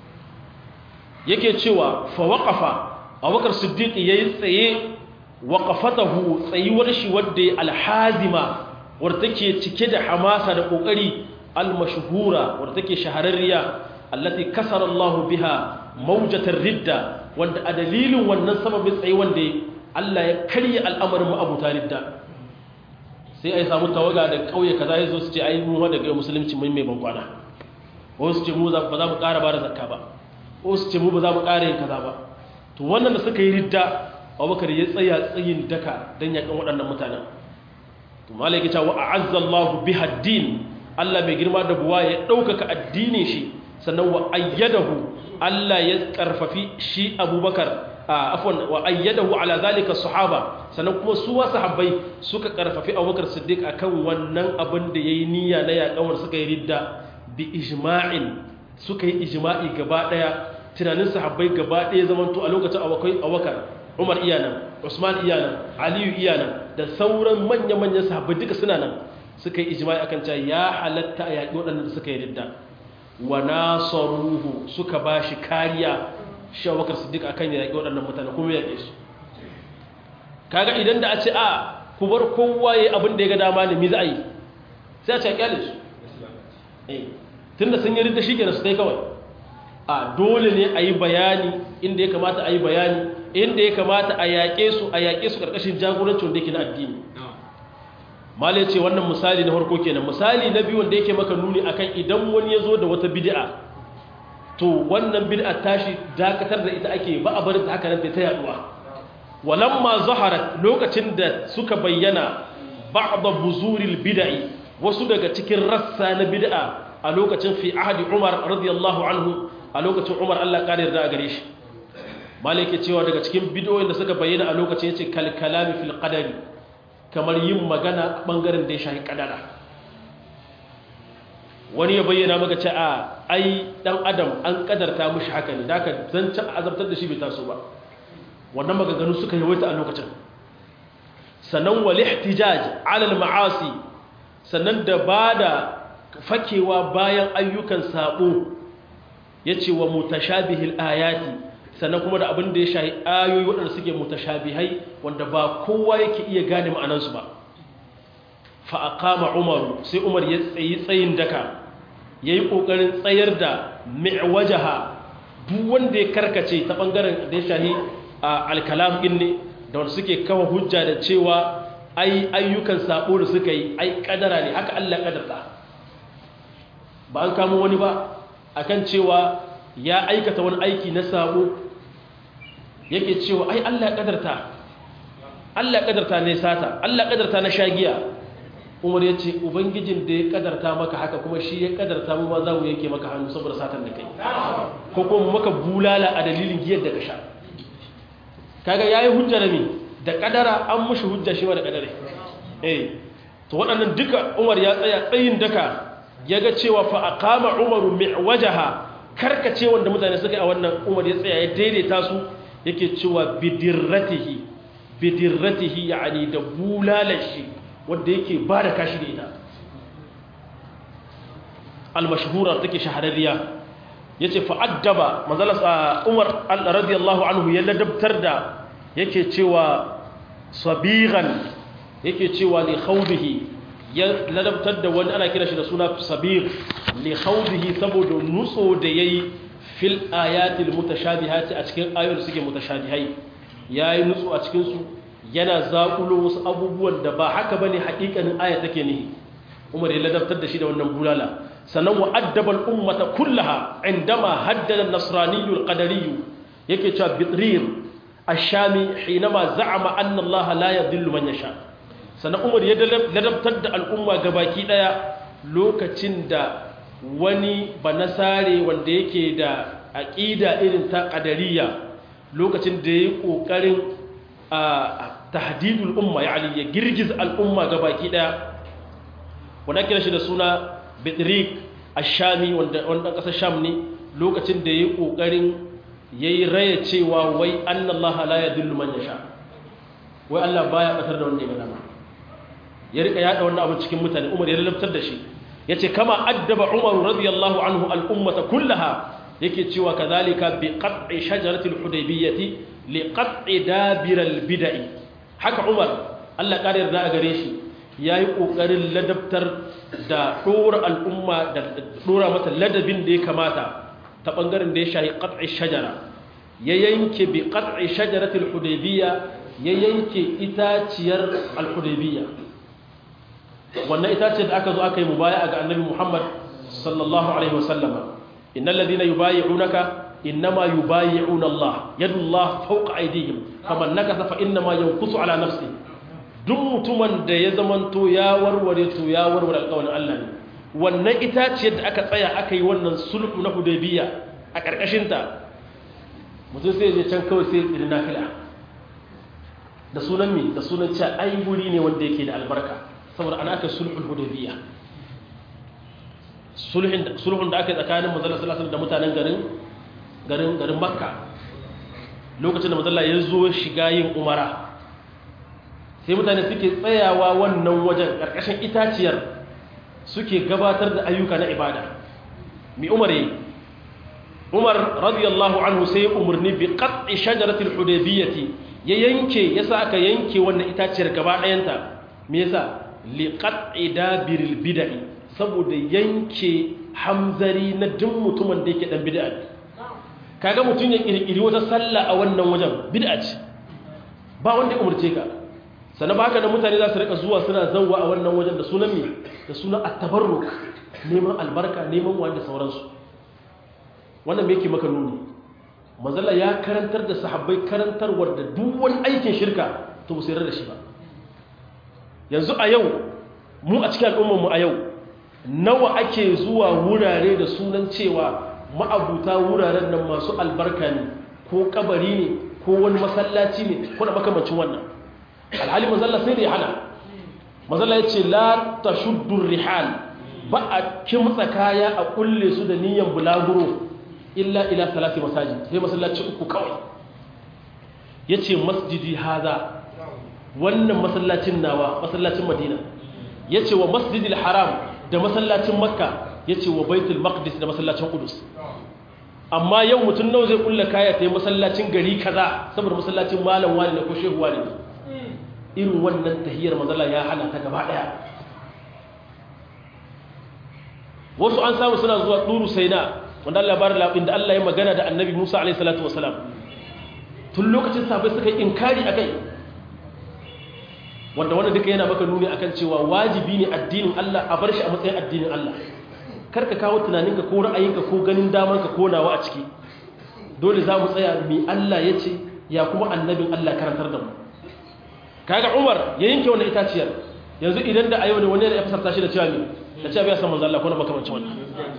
yake cewa fa waqafa abubakar siddiq yayi tsaye waqafatahu tsayuwar shi wadda alhazima wadda take cike da hamasa da kokari almashhura wadda take shahararriya allati kasara Allah biha mawjatar ridda wanda a dalilin wannan sababin tsaye wanda Allah ya karya al'amarin ma'abuta ridda sai ai samu tawaga da kauye kaza yazo su ce ai mu daga musulunci mun mai bankwana wasu ce mu ba za mu ƙara ba da zakka ba wasu ce mu ba za mu ƙara yin kaza ba to wannan da suka yi ridda Abubakar ya tsaya tsayin daka dan yakan waɗannan mutanen to malai ya ce wa a'azza Allah biha din Allah mai girma da buwa ya ɗaukaka addinin shi sannan wa ayyadahu Allah ya karfafi shi abubakar afwan wa ayyadahu ala zalika sahaba sannan kuma su wa sahabbai suka karfafi abubakar siddiq akan wannan abin da yayi niyya na yaƙawar suka yi ridda bi ijma'in suka yi ijma'i gaba daya tunanin sahabbai gaba daya zamanto a lokacin awakai abubakar Umar iyanan Usman iyanan Aliyu iyanan da sauran manya-manyan sahabbai duka suna nan suka yi ijma'i akan cewa ya halatta a yaƙi waɗanda suka yi ridda wa nasaruhu suka ba shi kariya shawakar siddiq akan ya yaƙi waɗannan mutane kuma ya su kaga idan da a ce a ku bar kowa ya abin da ya ga dama ne mi za a yi sai a ce a kyale su tun da sun yi rinta shi kenan su dai kawai a dole ne a yi bayani inda ya kamata a yi bayani inda ya kamata a yaƙe su a yaƙe su ƙarƙashin jagorancin wanda yake na addini malai ce wannan misali na farko kenan misali na biyu wanda yake maka nuni akan idan wani ya zo da wata bid'a to wannan bid'a tashi dakatar da ita ake ba a barin ta haka nan ta yaduwa walamma zaharat lokacin da suka bayyana ba'd buzuril bid'i wasu daga cikin rassa na bid'a a lokacin fi ahadi Umar radiyallahu anhu a lokacin Umar Allah kare da gare shi malike cewa daga cikin bid'o'in da suka bayyana a lokacin yace kal kalami fil qadari kamar yin magana bangaren da ya shahi kadara wani ya bayyana maka ce a ai dan adam an kadarta mushi haka ne da ka zancen azabtar da shi bai taso ba wannan maganganu suka yawaita a lokacin sannan wal ihtijaj ala al ma'asi sannan da bada fakewa bayan ayyukan sabo yace wa mutashabihil ayati sannan kuma da abin da ya shahi ayoyi waɗanda suke mutashabihai wanda ba kowa yake iya gane ma'anansu ba fa aqama umaru sai umar ya tsayi tsayin daka yayi kokarin tsayar da mi'wajaha duk wanda ya karkace ta bangaren da ya shahi al-kalam din ne da wanda suke kawo hujja da cewa ai ayyukan sabo da suka yi ai kadara ne haka Allah kadarta ba an kamo wani ba akan cewa ya aikata wani aiki na sabo yake cewa ai Allah kadarta Allah kadarta ne sata Allah kadarta na shagiya Umar ya ce ubangijin da ya kadarta maka haka kuma shi ya kadarta mu ma za mu yake maka hannu saboda satan da kai ko kuma maka bulala a dalilin giyar da ka sha kaga yayi hujja da mi da kadara an mushi hujja shi ma da kadare eh to waɗannan duka Umar ya tsaya tsayin daka yaga cewa fa aqama Umaru mi'wajaha karkace wanda mutane suka yi a wannan Umar ya tsaya ya daidaita su yake cewa bidirratihi bidirratihi yani da bulalashi wanda yake ba da kashi da ita al-mashhura take shahararriya yace fa addaba manzala Umar radiyallahu anhu ya ladabtar da yake cewa sabiran yake cewa li khawdihi ya ladabtar da wani ana kira shi da suna sabir li khawdihi saboda nutso da yayi fil ayatil mutashabihati a cikin ayoyin suke mutashabihai yayi nutsu a cikin su yana zakulo wasu abubuwan da ba haka bane hakikanin aya take ne Umar ya ladabtar da shi da wannan bulala sannan wa addaba al ummata kullaha indama haddada an-nasrani al-qadari yake cewa bitrir ash-shami hinama za'ama anna Allah la yadhillu man yasha sannan Umar ya ladabtar da al'umma gabaki daya lokacin da wani banasare wanda yake da aƙida irin ta ƙadariya lokacin da ya yi ƙoƙarin tahdidul umma ya ya girgiza al'umma ga baki ɗaya wanda kira shi da suna bitrik ashami wanda ƙasar sham ne lokacin da ya yi ƙoƙarin ya yi raya cewa wai annallaha la ya dillu man ya sha wai allah baya ɓatar da wanda ya gana ya riƙa yaɗa wannan abin cikin mutane umar ya lalabtar da shi ya ce kama addaba umar radiyallahu anhu al'ummata kullaha yake cewa kazalika bi qat'i shajaratil hudaybiyyati li qat'i dabiral bid'i haka umar Allah kare yarda a gare shi yayi kokarin ladabtar da dora al'umma da dora mata ladabin da ya kamata ta bangaren da ya shahi qat'i shajara ya yanke bi qat'i shajaratil hudaybiyya ya yanke itaciyar al-hudaybiyya wannan itaciyar da aka zo aka yi mubaya ga annabi Muhammad sallallahu alaihi wasallama innal ladina yubayi'unaka innama yubayi'una Allah yadullah fawqa aydihim faman nakasa fa innama yanqusu ala nafsi duk mutumin da ya zamanto ya warware to ya warware alƙawarin Allah ne wannan itaciyar da aka tsaya aka yi wannan sulhu na hudaybiya a karkashin ta mutum sai je can kawai sai irin nafila da sunan mi da sunan cewa ai guri ne wanda yake da albarka saboda ana aka sulhul hudaybiya sulhun da aka yi tsakanin manzala sallallahu da mutanen garin garin garin makka lokacin da manzala ya zo shiga yin umara sai mutane suke tsayawa wannan wajen ƙarƙashin itaciyar suke gabatar da ayyuka na ibada mi umar yi umar radiyallahu anhu sai umarni bi qat'i shajaratil hudaybiyati ya yanke yasa aka yanke wannan itaciyar gaba ɗayanta me yasa li qat'i dabiril bid'i saboda yanke hamzari na duk mutumin da yake dan bid'a kaga mutun ya kirkiri wata sallah a wannan wajen bid'a ce ba wanda ya umurce ka sannan ba haka da mutane za su rika zuwa suna zawwa a wannan wajen da sunan me da sunan at-tabarruk neman albarka neman wanda sauransu wannan me yake maka nuni manzala ya karantar da sahabbai karantarwar da duk wani aikin shirka to ba su yarda da shi ba yanzu a yau mu a cikin al'ummarmu a yau nawa ake zuwa wurare da sunan cewa ma'abuta wuraren nan masu albarka ne ko kabari ne ko wani masallaci ne ko da makamancin wannan alhali mazalla sai da ya hana mazalla ya ce la ta shuddur rihal ba a kimtsa kaya a kulle su da niyan bulaguro illa ila salati masajid sai masallaci uku kawai ya ce masjidi haza wannan masallacin nawa masallacin madina ya ce wa masjidil haram da masallacin makka ya ce wa baitul maqdis da masallacin kudus amma yau mutum nawa zai kulla kaya ta yi masallacin gari kaza saboda masallacin malam wani ne ko shehu wani ne irin wannan tahiyar mazala ya hana ta gaba daya wasu an samu suna zuwa duru saina wanda Allah bar labin da Allah ya magana da annabi Musa alaihi salatu wasalam tun lokacin sabai suka yi inkari akai wanda wannan duka yana maka nuni akan cewa wajibi ne addinin Allah a bar shi a matsayin addinin Allah karka kawo tunaninka ko ra'ayinka ko ganin damanka ko nawa a ciki dole za mu tsaya mai Allah ya ce ya kuma annabin Allah karantar da mu kaga Umar ya yanke wannan itaciyar yanzu idan da ayo ne wani ya fasarta shi da cewa me da cewa bai san manzo Allah ko na makamancin wannan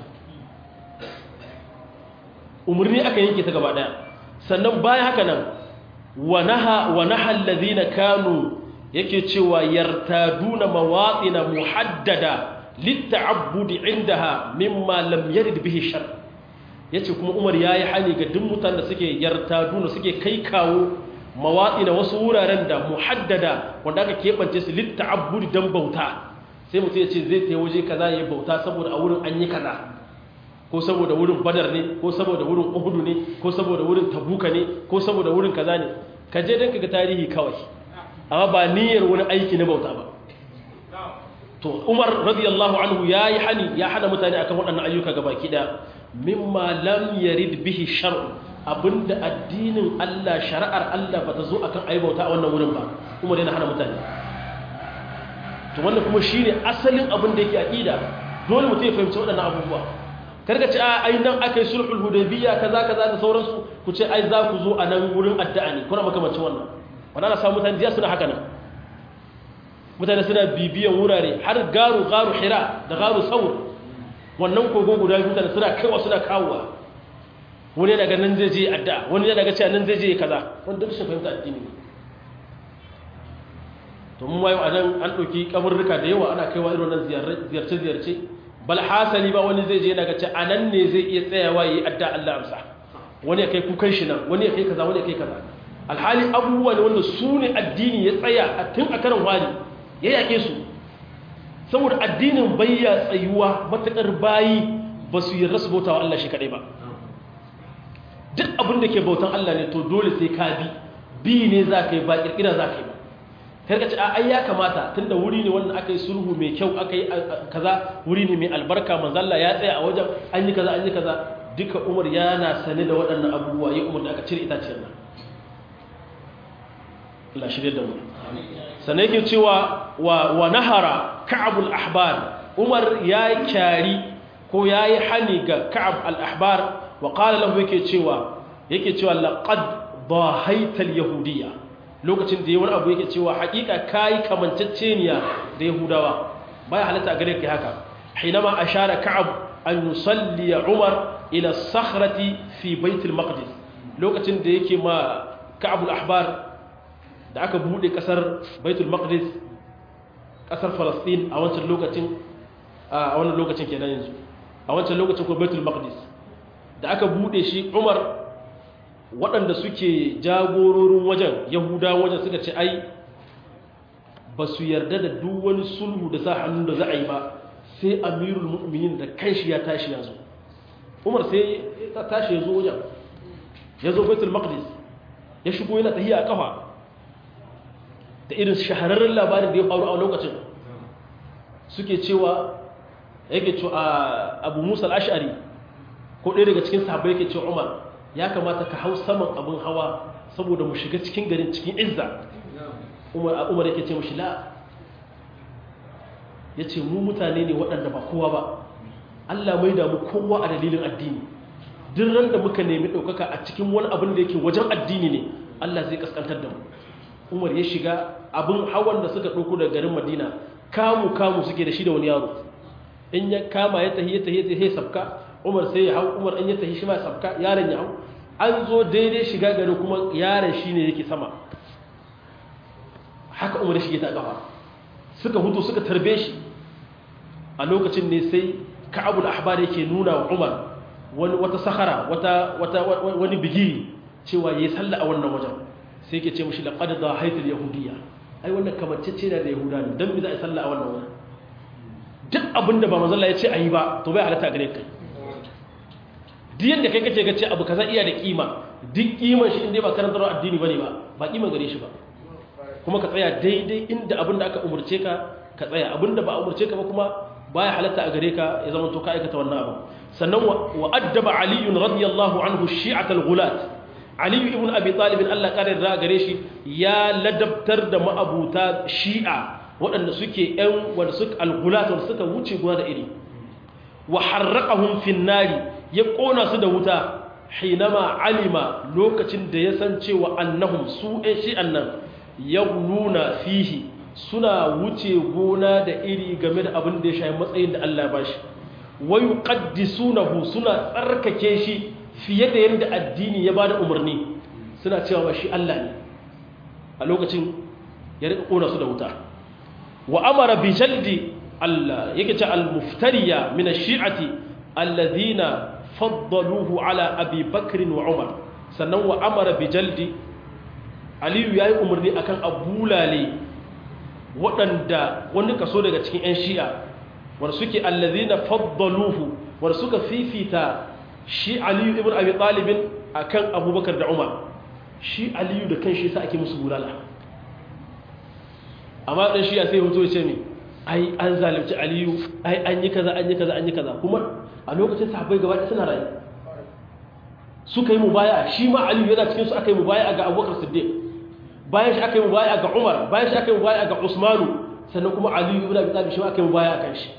umurni aka yanke ta gaba daya sannan bayan haka nan wa naha wa naha alladhina kanu yake cewa yartaduna mawatina muhaddada litta'abbudi indaha mimma lam yarid bihi shar yace kuma Umar yayi hani ga duk mutanen da suke yartaduna suke kai kawo mawatina wasu wuraren da muhaddada wanda aka kebance su litta'abbudi dan bauta sai mutum yace zai tayi waje kaza yayi bauta saboda a wurin an yi kaza ko saboda wurin Badar ne ko saboda wurin Uhud ne ko saboda wurin Tabuka ne ko saboda wurin kaza ne kaje dan kaga tarihi kawai amma ba niyyar wani aiki na bauta ba to umar radiyallahu anhu ya yi hani ya hana mutane akan waɗannan ayyuka gaba kiɗa mimma lam yarid bihi shar'u abinda addinin Allah shari'ar Allah bata zo akan ayi bauta a wannan wurin ba umar yana hana mutane to wannan kuma shine asalin abin da yake aqida dole mutum ya fahimci waɗannan abubuwa karka ce a ai nan akai sulhul hudaybiyya kaza kaza da sauransu ku ce ai za ku zo a nan wurin addu'a ne kuna makamancin wannan wannan na samu mutane jiya suna haka nan mutane suna bibiyan wurare har garu garu hira da garu saur wannan kogo guda biyu mutane suna kaiwa suna kawowa wani daga nan zai je adda wani daga cewa nan zai je kaza wanda duk shi fahimta addini ne to mun wayo anan an ɗauki kaburruka da yawa ana kaiwa irin wannan ziyarce ziyarce bal hasali ba wani zai je daga ce anan ne zai iya tsayawa yi adda Allah amsa wani ya kai kukan shi nan wani ya kai kaza wani ya kai kaza alhali abubuwa ne wanda su ne addini ya tsaya a tun a karan wani ya yaƙe su saboda addinin bayya tsayuwa matuƙar bayi ba su yi rasu bauta wa Allah shi kaɗai ba duk abin da ke bautan Allah ne to dole sai ka bi bi ne za ka yi ba ƙirƙira za ka yi ba karka ce ai ya kamata tunda wuri ne wanda aka yi sulhu mai kyau aka yi kaza wuri ne mai albarka manzalla ya tsaya a wajen an yi kaza an yi kaza duka umar yana sane da waɗannan abubuwa ya umar da aka cire itaciyar nan Allah shirye da mu sannan yake cewa wa nahara ka'abul ahbar umar ya kyari ko ya yi hani ga ka'ab al-ahbar wa qala lahu yake cewa yake cewa laqad dahaita al-yahudiyya lokacin da yayi wani abu yake cewa hakika kai kamanceceniya da yahudawa baya halatta gare kai haka hinama ashara ka'ab an yusalli umar ila as-sakhrati fi bait al-maqdis lokacin da yake ma ka'ab al-ahbar da aka bude kasar baitul maqdis kasar falastin a wancan lokacin a wannan lokacin kenan yanzu a wancan lokacin ko baitul maqdis da aka bude shi umar waɗanda suke jagororin wajen yahuda wajen suka ce ai ba su yarda da duk wani sulhu da sa hannun da za a yi ba sai amirul mu'minin da kanshi ya tashi ya zo umar sai ya tashi ya zo wajen ya zo baitul maqdis ya shigo yana tahiya a kafa da irin shahararren labarin da ya faru a lokacin suke cewa yake cewa abu musa al'ashari ko ɗaya daga cikin sahabbai yake cewa umar ya kamata ka hau saman abin hawa saboda mu shiga cikin garin cikin izza umar yake ce mashi la ya ce mu mutane ne waɗanda ba kowa ba allah mai damu kowa a dalilin addini duk ran da muka nemi ɗaukaka a cikin wani abin da yake wajen addini ne allah zai kaskantar da mu umar ya shiga abin hawan da suka ɗauko daga garin madina kamu kamu suke da shi da wani yaro in ya kama ya tahi ya tahi ya tahi sabka umar sai ya hau umar in ya tahi shi ma sabka yaron ya hau an zo daidai shiga gari kuma yaron shi ne yake sama haka umar ya shige ta kafa suka hutu suka tarbe shi a lokacin ne sai ka'abul ahbar yake nuna wa umar wani wata sahara wata wata wani bigiri cewa yayi sallah a wannan wajen sai yake ce mishi laqad dahaytul yahudiyya ai wannan kamancece ne da yahuda ne dan me za a yi sallah a wannan wajen duk abinda ba manzo Allah ya ce ayi ba to bai halatta gare kai duk yadda kai kace kace abu kaza iya da kima duk kiman shi inda ba karantar addini bane ba ba kiman gare shi ba kuma ka tsaya daidai inda abinda aka umurce ka ka tsaya abinda ba umurce ka ba kuma baya halatta a gare ka ya zama to ka aikata wannan abu sannan wa addaba ali radiyallahu anhu shi'at al-ghulat ali ibn abi talib Allah kare da gare shi ya ladabtar da ma'abuta shi'a waɗanda suke ƴan wanda suka al-ghulat wanda suka wuce gona da iri wa harraqahum fin nari ya kona su da wuta hinama alima lokacin da ya san cewa annahum su ɗan shi'an nan yaghluna fihi suna wuce gona da iri game da abin da ya shayi matsayin da Allah ba shi wayu qaddisunahu suna tsarkake shi fiye da yadda addini ya bada umarni suna cewa shi Allah ne a lokacin ya rika kona su da wuta wa amara bi jaldi Allah yake ce al-muftariya min ash-shi'ati alladhina faddaluhu ala Abi Bakr wa Umar sannan wa amara bi jaldi Aliyu yayi umarni akan abulale waɗanda wani kaso daga cikin 'yan shi'a wanda suke allazi na faddaluhu wanda suka fifita shi aliyu ibn abi talibin a kan abubakar da umar shi aliyu da kan shi sa ake musu bulala amma ɗan shi'a sai hoto ce ne ai an zalimci aliyu ai an yi kaza an yi kaza an yi kaza kuma a lokacin sahabbai gaba ɗaya suna rayu suka yi mubaya shi ma aliyu yana cikin su aka yi mubaya ga abubakar siddiq bayan shi aka yi mubaya ga Umar bayan shi aka yi mubaya ga Usmanu sannan kuma Ali ibn Abi Talib shi aka yi mubaya kan shi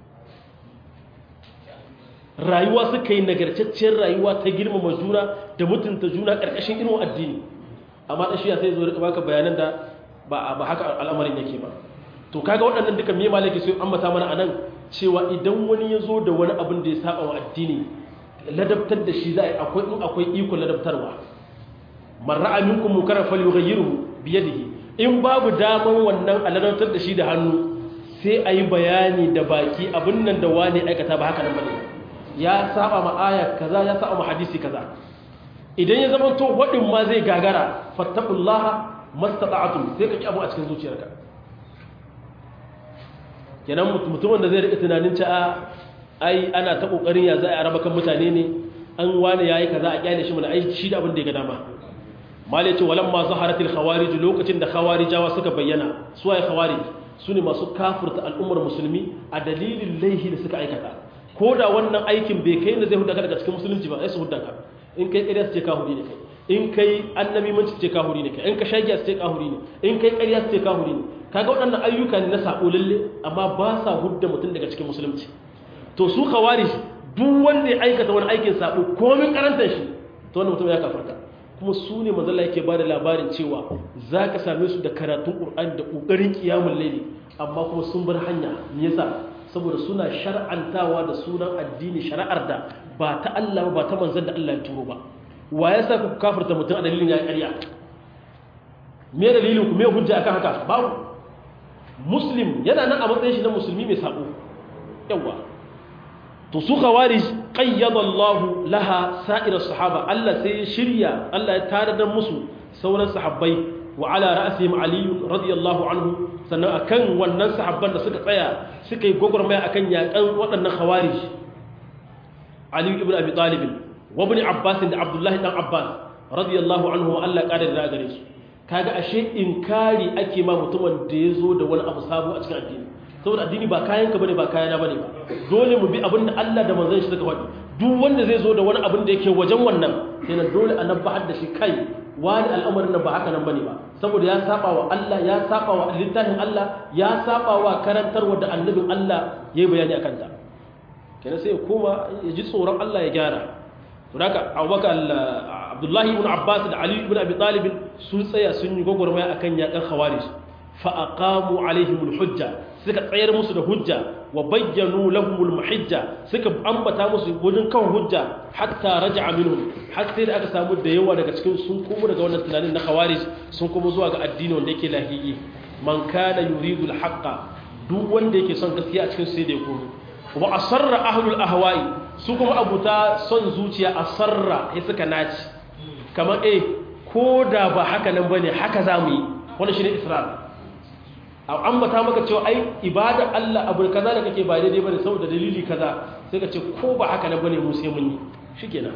rayuwa suka yi nagartacciyar rayuwa ta girmama juna da mutunta juna karkashin irin addini amma dan shiya sai zo rika baka bayanan da ba ba haka al'amarin yake ba to kaga waɗannan duka me malaki sai ambata mana anan cewa idan wani ya zo da wani abin da ya saba wa addini ladabtar da shi za a akwai in akwai iko ladabtarwa man ra'a minkum munkaran falyughayyirhu bi yadihi in babu daman wannan alalantar da shi da hannu sai ayi bayani da baki abin nan da wani aikata ba haka nan bane ya saba ma aya kaza ya saba ma hadisi kaza idan ya zama to wadin ma zai gagara fattaqullaha mastata'tum sai ka ki abu a cikin zuciyarka kenan mutumin da zai rika tunanin cewa ai ana ta kokarin ya za a raba kan mutane ne an wani yayi kaza a kyale shi mana ai shi da abin da ya ga dama malai ce walamma zaharatil khawarij lokacin da khawarijawa suka bayyana su waye khawarij su ne masu kafirta al'ummar musulmi a dalilin laihi da suka aikata ko da wannan aikin bai kai da zai hudda ka daga cikin musulunci ba sai su hudda ka in kai ƙarya su ce kahuri ne kai in kai annabi manci su ce kahuri ne kai in ka shagiya su ce kahuri ne in kai ƙarya su ce kahuri ne kaga waɗannan ayyuka ne na sabo lalle amma ba sa hudda mutum daga cikin musulunci to su khawarij duk wanda ya aikata wani aikin sabo komin karantar shi to wannan mutum ya kafarta kuma su ne mazalla yake ba da labarin cewa za ka same su da karatun ƙur'ani da ƙoƙarin ƙiyamun laili amma kuma sun bar hanya me yasa saboda suna shar'antawa da sunan addini shari'ar da ba ta Allah ba ta manzon da Allah ya turo ba wa ya sa ku kafirta mutum a dalilin ya ƙarya me dalilin ku me hujja akan haka babu muslim yana nan a matsayin shi na musulmi mai sabo yawa to su khawarij qayyada Allah laha sa'ir sahaba Allah sai ya shirya Allah ya tare da musu sauran sahabbai wa ala ra'sihim Ali radiyallahu anhu sannan akan wannan sahabban da suka tsaya suka yi gogormaya akan yakan waɗannan khawarij Ali ibn Abi Talib wa ibn Abbas da Abdullah dan Abbas radiyallahu anhu wa Allah kada da gare su kaga ashe inkari ake ma mutumin da ya zo da wani abu sabo a cikin addini saboda addini ba kayanka bane ba kayana bane ba dole mu bi abin da Allah da manzon shi suka faɗi duk wanda zai zo da wani abin da yake wajen wannan sai na dole a nan da shi kai wani al'amarin nan ba haka nan bane ba saboda ya saba wa Allah ya saba wa littafin Allah ya saba wa karantarwa da annabin Allah yayi bayani akan ta kenan sai ya koma ya ji tsoron Allah ya gyara to haka abubakar abdullahi ibn abbas da ali ibn abi talib sun tsaya sun yi gwagwarmaya akan yakan khawarij fa aqamu alaihim alhujja suka tsayar musu da hujja wa bayyanu lahum almuhajja suka ambata musu wajen kan hujja hatta raja'a minhum har sai da aka samu da yawa daga cikin sun komo daga wannan tunanin na khawarij sun komo zuwa ga addini wanda yake lahiyi man kana yuridu alhaqqa duk wanda yake son gaskiya a cikin sai da ya komo wa asarra ahlul ahwa'i su kuma abuta son zuciya asarra ya suka naci kamar eh ko da ba haka nan bane haka zamu yi wannan shine israr a ambata maka cewa ai ibada Allah abu kaza da kake ba daidai bane saboda dalili kaza sai ka ce ko ba haka nan bane mu sai mun yi shikenan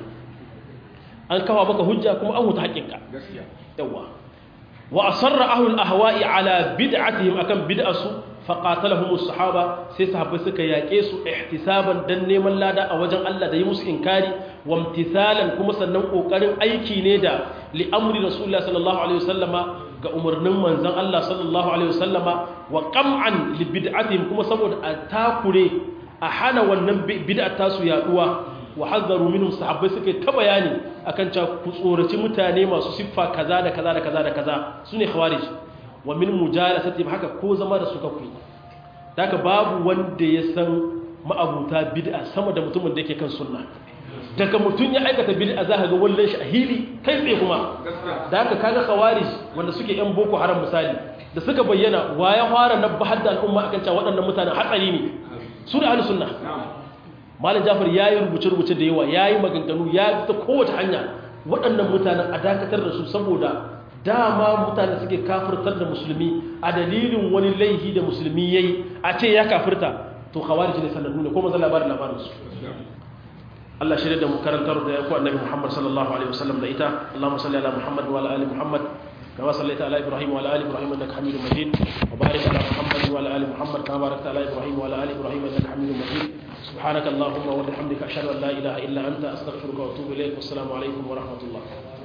an kawo maka hujja kuma an huta haƙinka gaskiya yawa wa asarra ahlul ahwa'i ala bid'atihim akan bid'asu faƙatalahum sahaba sai sahabbai suka yaƙe su ihtisaban dan neman lada a wajen Allah da yi musu inkari wa imtisalan kuma sannan kokarin aiki ne da li amri rasulullah sallallahu alaihi wasallama ga umarnin manzon Allah sallallahu alaihi wasallama wa qam'an li bid'atihim kuma saboda a takure a hana wannan bid'a ta su yaduwa wa hazzaru minhum sahabbai suka ta bayani akan cewa ku tsoraci mutane masu siffa kaza da kaza da kaza da kaza sune khawarij wa min mujalasatihim haka ko zama da suka kuyi daga babu wanda ya san ma'abuta bid'a sama da mutumin da yake kan sunna daga mutum ya aikata bid'a za ka ga wallan shi a hili kai tsaye kuma da haka kaga khawarij wanda suke yan boko haram misali da suka bayyana wa ya fara nabbahar da al'umma akan cewa waɗannan mutanen hatsari ne su da ahlus sunna malam jafar yayi rubuce rubuce da yawa yayi maganganu ya ta kowace hanya waɗannan mutanen a dakatar da su saboda dama mutane suke kafirtar da musulmi a dalilin wani laihi da musulmi yayi a ce ya kafirta to khawarij ne sanannu ne ko manzo labarin labarin su Allah shirye da mu karantar da yaku annabi Muhammad sallallahu alaihi wasallam da ita Allahumma salli ala Muhammad wa ala ali Muhammad كما صليت على ابراهيم وعلى ال ابراهيم انك حميد مجيد وبارك على محمد وعلى ال محمد كما باركت على ابراهيم وعلى ال ابراهيم انك حميد مجيد سبحانك اللهم وبحمدك اشهد ان لا اله الا انت استغفرك واتوب اليك والسلام عليكم ورحمه الله